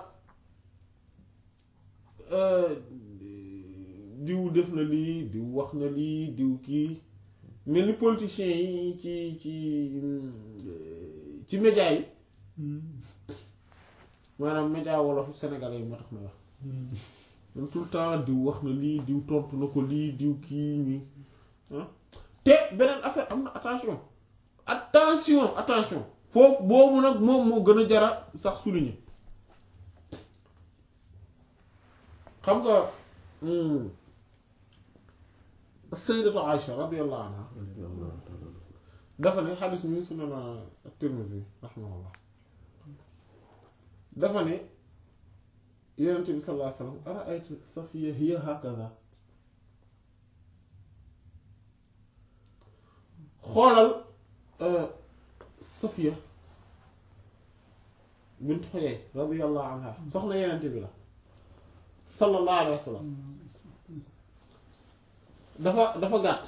[SPEAKER 1] euh, diw def na lii diw wax na lii diw kii mel ni politiciens yi ci ci ci média yi maanaam média wolof sénégalais yi moo tax ma wax man tout le temps diw wax na lii diw tontu na ko lii diw kii ñi ah te beneen affaire am na attention attention attention foofu boobu nag moom moo gën a jara sax souligner xam nga sayyidatu Aïcha radiyallahu anha dafa ne xadis mi sunan at-Tirmidhi rahimahullah dafa ne yonent bi sallallahu alayhi wa sallam ara'ayta Safiya hiya hakaza xoolal Safiya bint Huyay radiyallahu anha soxna yonent bi la sallallahu alayhi wa sallam dafa dafa gàtt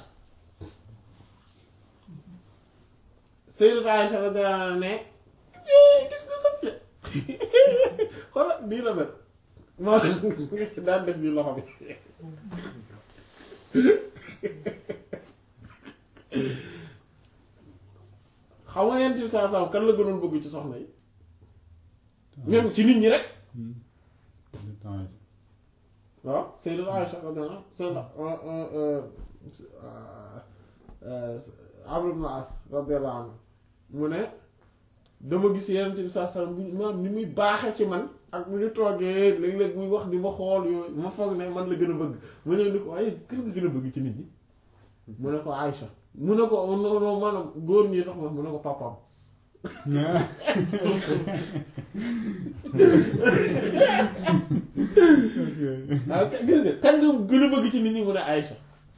[SPEAKER 1] Sayyidatu Aïcha radiyallahu anha ne gis nga Safiya xoolal nii la mel moo daan def nii loxo bi xam nga yent bi saa saa kan la gënoon bëgg ci soxna yi même ci nit ñi rek waaw Sayyidatu Aïcha radiyallahu anha Amr ibn As radiyallahu anhu mu ne dama gis yenent bi saa saa bu maam ni muy baaxe ci man ak mu ñu toogee léeg-léeg muy wax di ma xool yooyu ma foog ne man la gën a bëgg mu ne ni ko waaye kan nga gën a bëgg ci nit ñi mu ne ko Aïcha mu ne ko non non maanaam góor ñi tax ma mu ne ko papaam waaw gis nga kan nga gën a bëgg ci nit ñi mu ne Aïcha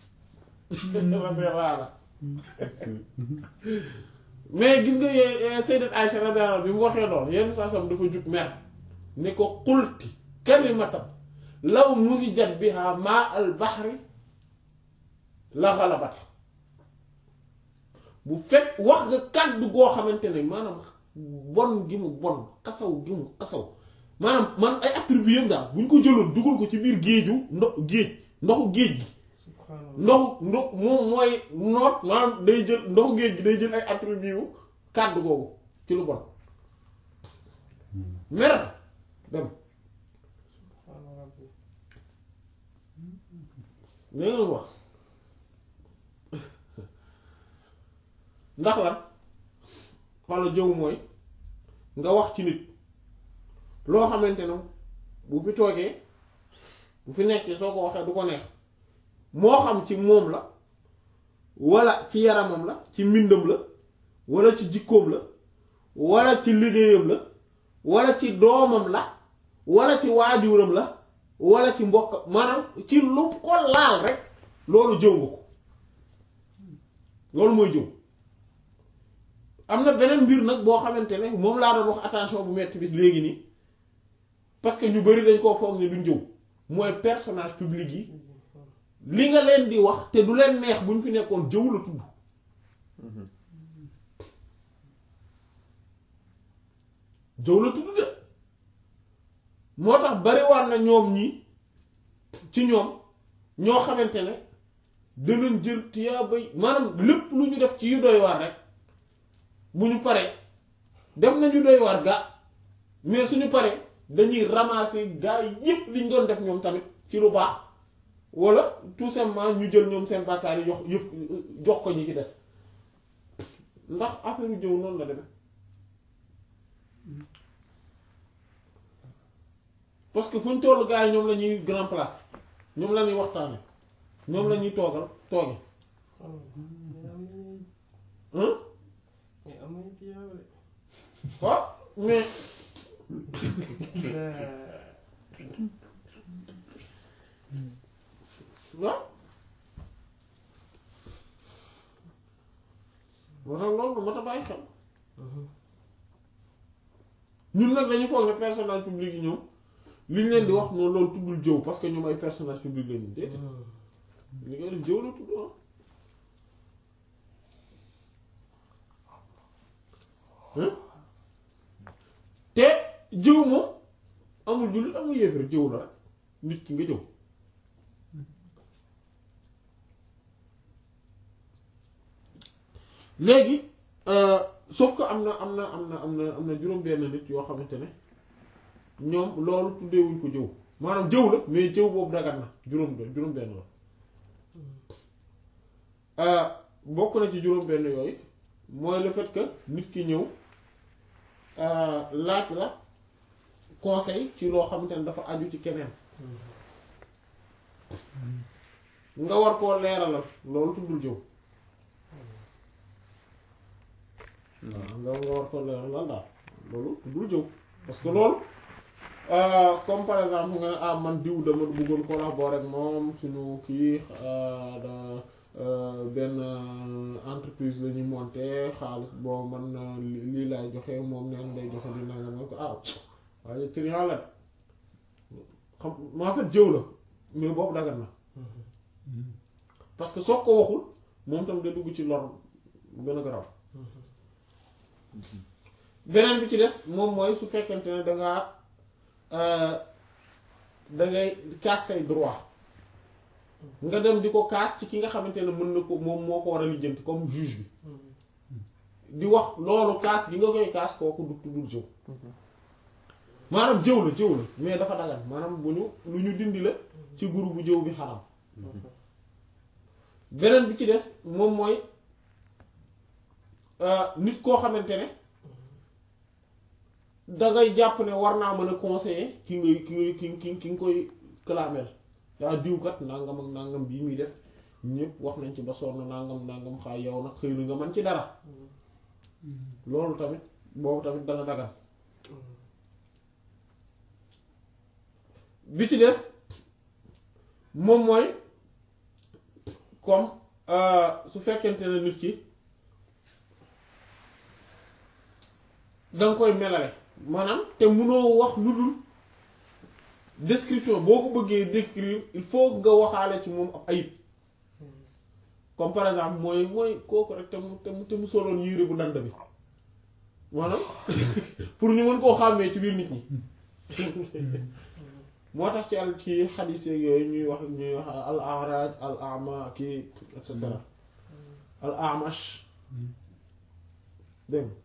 [SPEAKER 1] mais gis nga yee Sayyidat Aïcha radiyallahu anha bi mu waxee lool yenn saa sam dafa jug mer ne ko qulti kalimatan law muzijat biha maa al bahri la ghalabat bu fekk wax nga kàddu goo xamante ne maanaam bon gi mu bon kasaw gi mu kasaw maanaam man ay attributs yam daal bu ñu ko jëloon dugal ko ci biir géeju ndox géej ndoxu géej gi
[SPEAKER 3] subhanallah
[SPEAKER 1] ndoxu ndox moom mooy noot maanaam day jël ndoxu géej gi day jël ay attributs yu kàddu googu ci lu bon mer dem
[SPEAKER 3] subhanallah rabbi
[SPEAKER 1] li nga wax ndax lan walla jëw mooy nga wax ci nit loo xamante ne bu fi toogee bu fi nekkee soo ko waxee du ko neex moo xam ci moom la walla ci yaramam la ci mbindam la walla ci jikkoom la walla ci liggéeyam la walla ci doomam la walla ci waajuram la walla ci mbokk maanaam ci lu ko laal rek loolu jëw nga ko loolu mooy jëw am na beneen mbir nag boo xamante ne moom laa doon wax attention bu metti bis léegi nii parce que ñu bari dañ koo foog ne duñ jëw mooy personnage public yi li nga leen di wax te du leen neex bu ñu fi nekkoon jëw la tudd jëw la tudd de moo tax bariwaan na ñoom ñi ci ñoom ñoo xamante ne danañ jël tiyaabay maanaam lépp lu ñu def ci yu doy waar rek bu ñu paree def nañu doy waar ga mais suñu paree dañuy ramasser gaa yi yépp liñ doon def ñoom tamit ci lu baax wala tout simplement ñu jël ñoom seen bàkkaar yi jox yëf jox ko ñi ci des ndax affaire jëw noonu la demee parce que fu ñu toll gaa yi ñoom la ñuy grand place ñoom la ñuy waxtaane ñoom la ñuy toogal tooge
[SPEAKER 3] xam nga mais am nañu
[SPEAKER 1] hein
[SPEAKER 3] mais am nañu tiyaaba de.
[SPEAKER 1] waaw mais waaw moo tax loolu moo tax bàyyi xel ñun nag dañu foog ne personnage public yi ñoom li ñu leen di wax noonu loolu tuddul jëw parce que ñoom ay personnage public lañu déedéet li ngay def jëw la tudd ah hein te jëw moom amul jullit amul yéefar jëw la rek nit ki nga jëw léegi euh, sauf que am na am na am na am na am na juróom-benn nit yoo xamante ne ñoom loolu tuddeewuñ ko jëw maanaam jëw la mais jëw boobu dagan na juróom juróom-benn la Euh, bokk na ci juróom-benn yooyu mooy le fait que nit ki ñëw euh, laaj la conseil ci loo xamante ne dafa aju ci keneen nga war koo leeralal loolu tuddul jëw waaw nga nga war koo leeralal daal loolu tuddul jëw parce que loolu euh, comme par exemple nga ne ah man diw dama bëggoon collaborer ak moom suñu kii euh, da euh, benn euh, entreprise la ñuy monter xaalis bon man euh, li- lii laay joxe moom neen day joxe li nanga man ko ah waaye trian la xam maa fait jëw la mais boobu dagat na parce que soo ko waxul moom tam day dugg ci lor bu gën a garaw beneen bi ci des moom mooy su fekkente ne dangaa euh, dangay kaas say droit nga dem di ko kaas ci ki nga xamante ne mën na ko moom moo ko war a lijjanti comme juge bi di wax loolu kaas gi nga koy kaas kooku du tuddul jëw maanaam jëw la jëw la mais dafa dagan maanaam bu ñu lu ñu dindi la ci groupe bu jëw bi xaram beneen bi ci des moom mooy euh, nit koo xamante ne dangay jàpp ne war naa mën a conseiller ki ngay ki ngay ki ki ki nga koy clamel daa diwkat nangam ak nangam bii muy def ñëpp wax nañ ci ba sonn nangam nangam xaay yow nag xëy na nga mën ci dara loolu tamit boobu tamit dana dagan bi ci des moom mooy comme euh, su fekkente ne nit ki danga koy melale maanaam te munoo wax lu dul description boo ko bëggee décrire il faut nga waxaale ci moom ab ayib comme par exemple mooy mooy kooku rek te mu te mu te mu soloon yére bu dand bi maanaam pour ñu mën koo xàmmee ci biir nit ñi moo tax ci al ci xadiis yeeg yooyu ñuy wax ñuy wax al araj al ama kii et cetera al amash dégg nga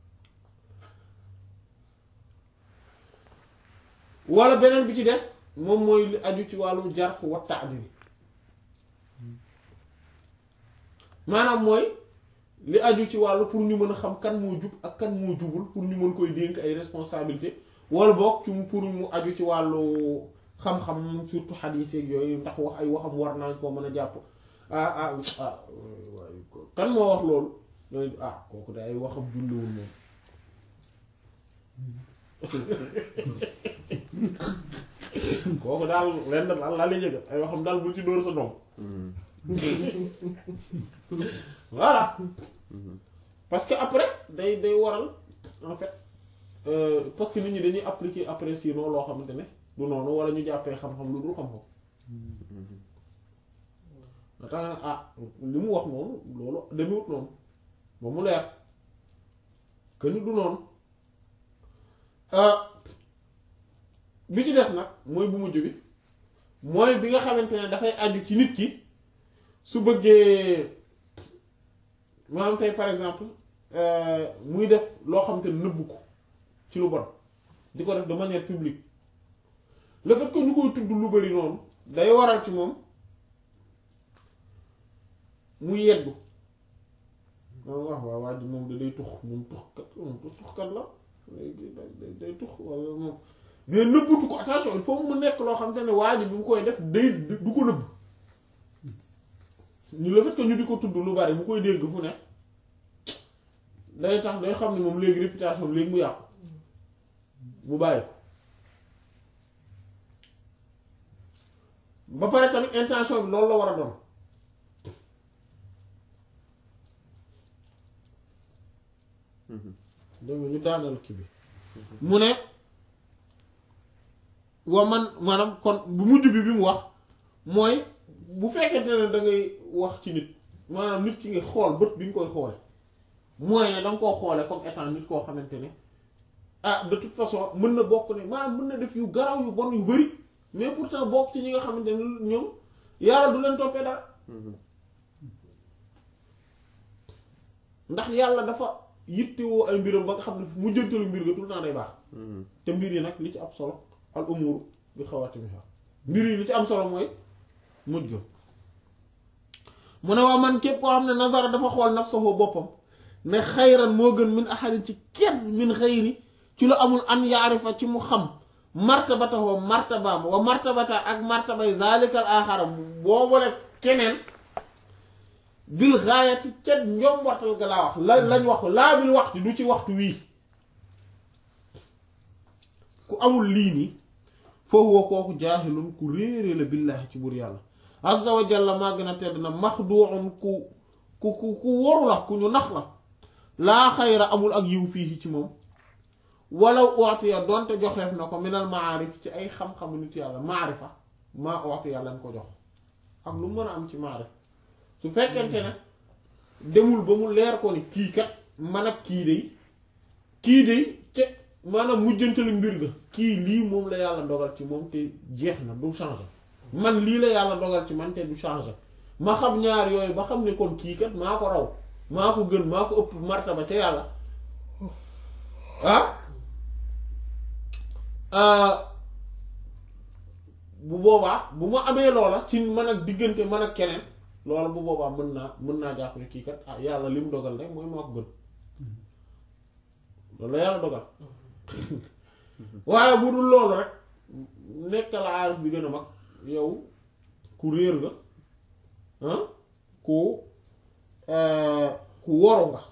[SPEAKER 1] wala beneen bi ci des moom mooy li aju ci wàllu jarh wa ta'dil maanaam mooy li aju ci wàllu pour ñu mën a xam kan moo jub ak kan moo jubul pour ñu mën koy dénk ay responsabilité wala boog ci pour mu aju ci wàllu xam-xam surtout xadiis yeeg yooyu ndax wax ay waxam war nañ koo mën a jàpp ah ah ah waaye kan moo wax loolu ñooy ah kooku de ay waxam julliwul moom kooku daal lenn daal laa lay yëgal ay waxam daal bul ci dóor sa doom voilà parce que après day day waral en fait euh, parce que nit ñi dañuy appliquer après sinon loo xamante ne du noonu wala ñu jàppee xam-xam lu dul xam-xam da tax na ah li mu wax noonu loolu demiwut noonu ba mu leer que ni du noonu bi ci des nag mooy bu mujj bi mooy bi nga xamante ne dafay aju ci nit ki su bëggee maanaam tey par exemple euh, muy def loo xam te nëbbu ko ci lu bon di ko def de manière publique le fait que ñu koy tudd lu bari noonu day waral ci moom mu yeggu moom wax waaw waa ji moom da day tux moom tuxkat moom tuxkat la léegi day day day tux wala moom mais nëbbutu ko attention il faut mu nekk loo xam te ne waa ji bi mu koy def day du ko nëbb ñu le fait que ñu di ko tudd lu bari mu koy dégg fu ne day tax day xam ne moom léegi réputation léegi mu yàqu mu bàyyi ko ba pare tamit intention bi loolu la war a doon dégg nga ñu daanal kii bi mu ne wa man maanaam kon bu mujj bi bi mu wax mooy bu fekkente ne da ngay wax ci nit maanaam nit ki nga xool bët bi nga koy xoole mooy ne da nga koo xoole comme étant nit koo xamante ne ah de toute façon mën na bokk ne maanaam mën na def yu garaw yu bon yu bari mais pourtant bokk ci ñi nga xamante ne ñoom yàlla du leen toppee dara ndax yàlla dafa yittewoo ay mbiram ba nga xam ne mu jëntalu mbir ga tout le temps day baax te mbir yi nag li ci am solo al umur bi xawaatimiha mbir yi li ci am solo mooy mujj ga mu ne waa man képp koo xam ne nazara dafa xool nafsahu boppam ne xayran moo gën min ahadin ci kenn min xayri ci lu amul an yaarifa ci mu xam martabatahu martabaam wa martabata ak martabay zalikal axara boobu rek keneen bil gaayati ca njombortal ga laa wax la lañ wax laa bil waxtu du ci waxtu wii ku amul lii nii foofu wa kooku jaahilun ku réere la billaahi ci buur yàlla azza wa jalla maa gën a tedd na maxduun ku ku ku ku waru la ku ñu nax la laa xayra amul ak yiw fii ci moom walaw ootiya doonte joxeef na ko minal maarif ci ay xam-xamu nit yàlla maarifa maa ootiya lañ ko jox ak lu mën a am ci maarif su fekkente ne demul ba mu leer ko ni kii kat man ak kii day kii day te maanaam mujjantalu mbir ga kii lii moom la yàlla dogal ci moom te jeex na du changer man lii la yàlla dogal ci man te du changer ma xam ñaar yooyu ba xam ne kon kii kat maa ko raw maa ko gën maa ko ëpp martaba ca yàlla ah bu boobaa bu ma amee loola ci man ak diggante man ak keneen loola bu boobaa mën naa mën naa jàpp ne kii kat ah yàlla li mu dogal rek mooy maa ko gën loolu la yàlla dogal waaye bu dul loolu rek nekk la aarif bi gën a mag yow ku réer nga ah ku ku woru nga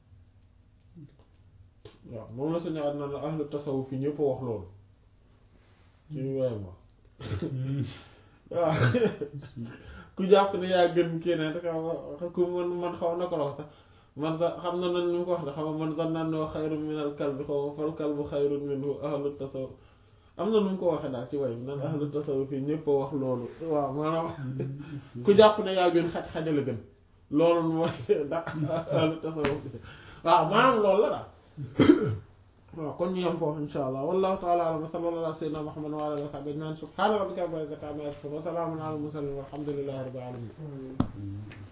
[SPEAKER 1] waaw moom la sañu àddina la ahlu tasawuf fi ñëpp a wax loolu ci ñu waaye ma waaw ku jàpp ne yaa gën keneen rek ku man man xaw na ko la wax sax man sax xam na nan ñu ko wax de xam man sax naan noo xayrun minal kalbi xaw ma fal kalbu xayrun minhu ahlu tasawuf am na nu mu ko waxee daal ci way bi nan ahlu tasawuf fii ñëpp a wax loolu waaw maanaam ku jàpp ne yaa gën xaj xajala gën loolu mooy ndax ahlu tasawuf waaw maanaam loolu la daal waaw kon ñu yem foofu insha allah wallahu taala alam wa sallallahu ala sayyidina muhammad wa ala alihi wa sahbihi ajma'in subhana rabbika rabbil izzati amma yasifun wa salamun ala al mursalin walhamdulillahi rabbil alamin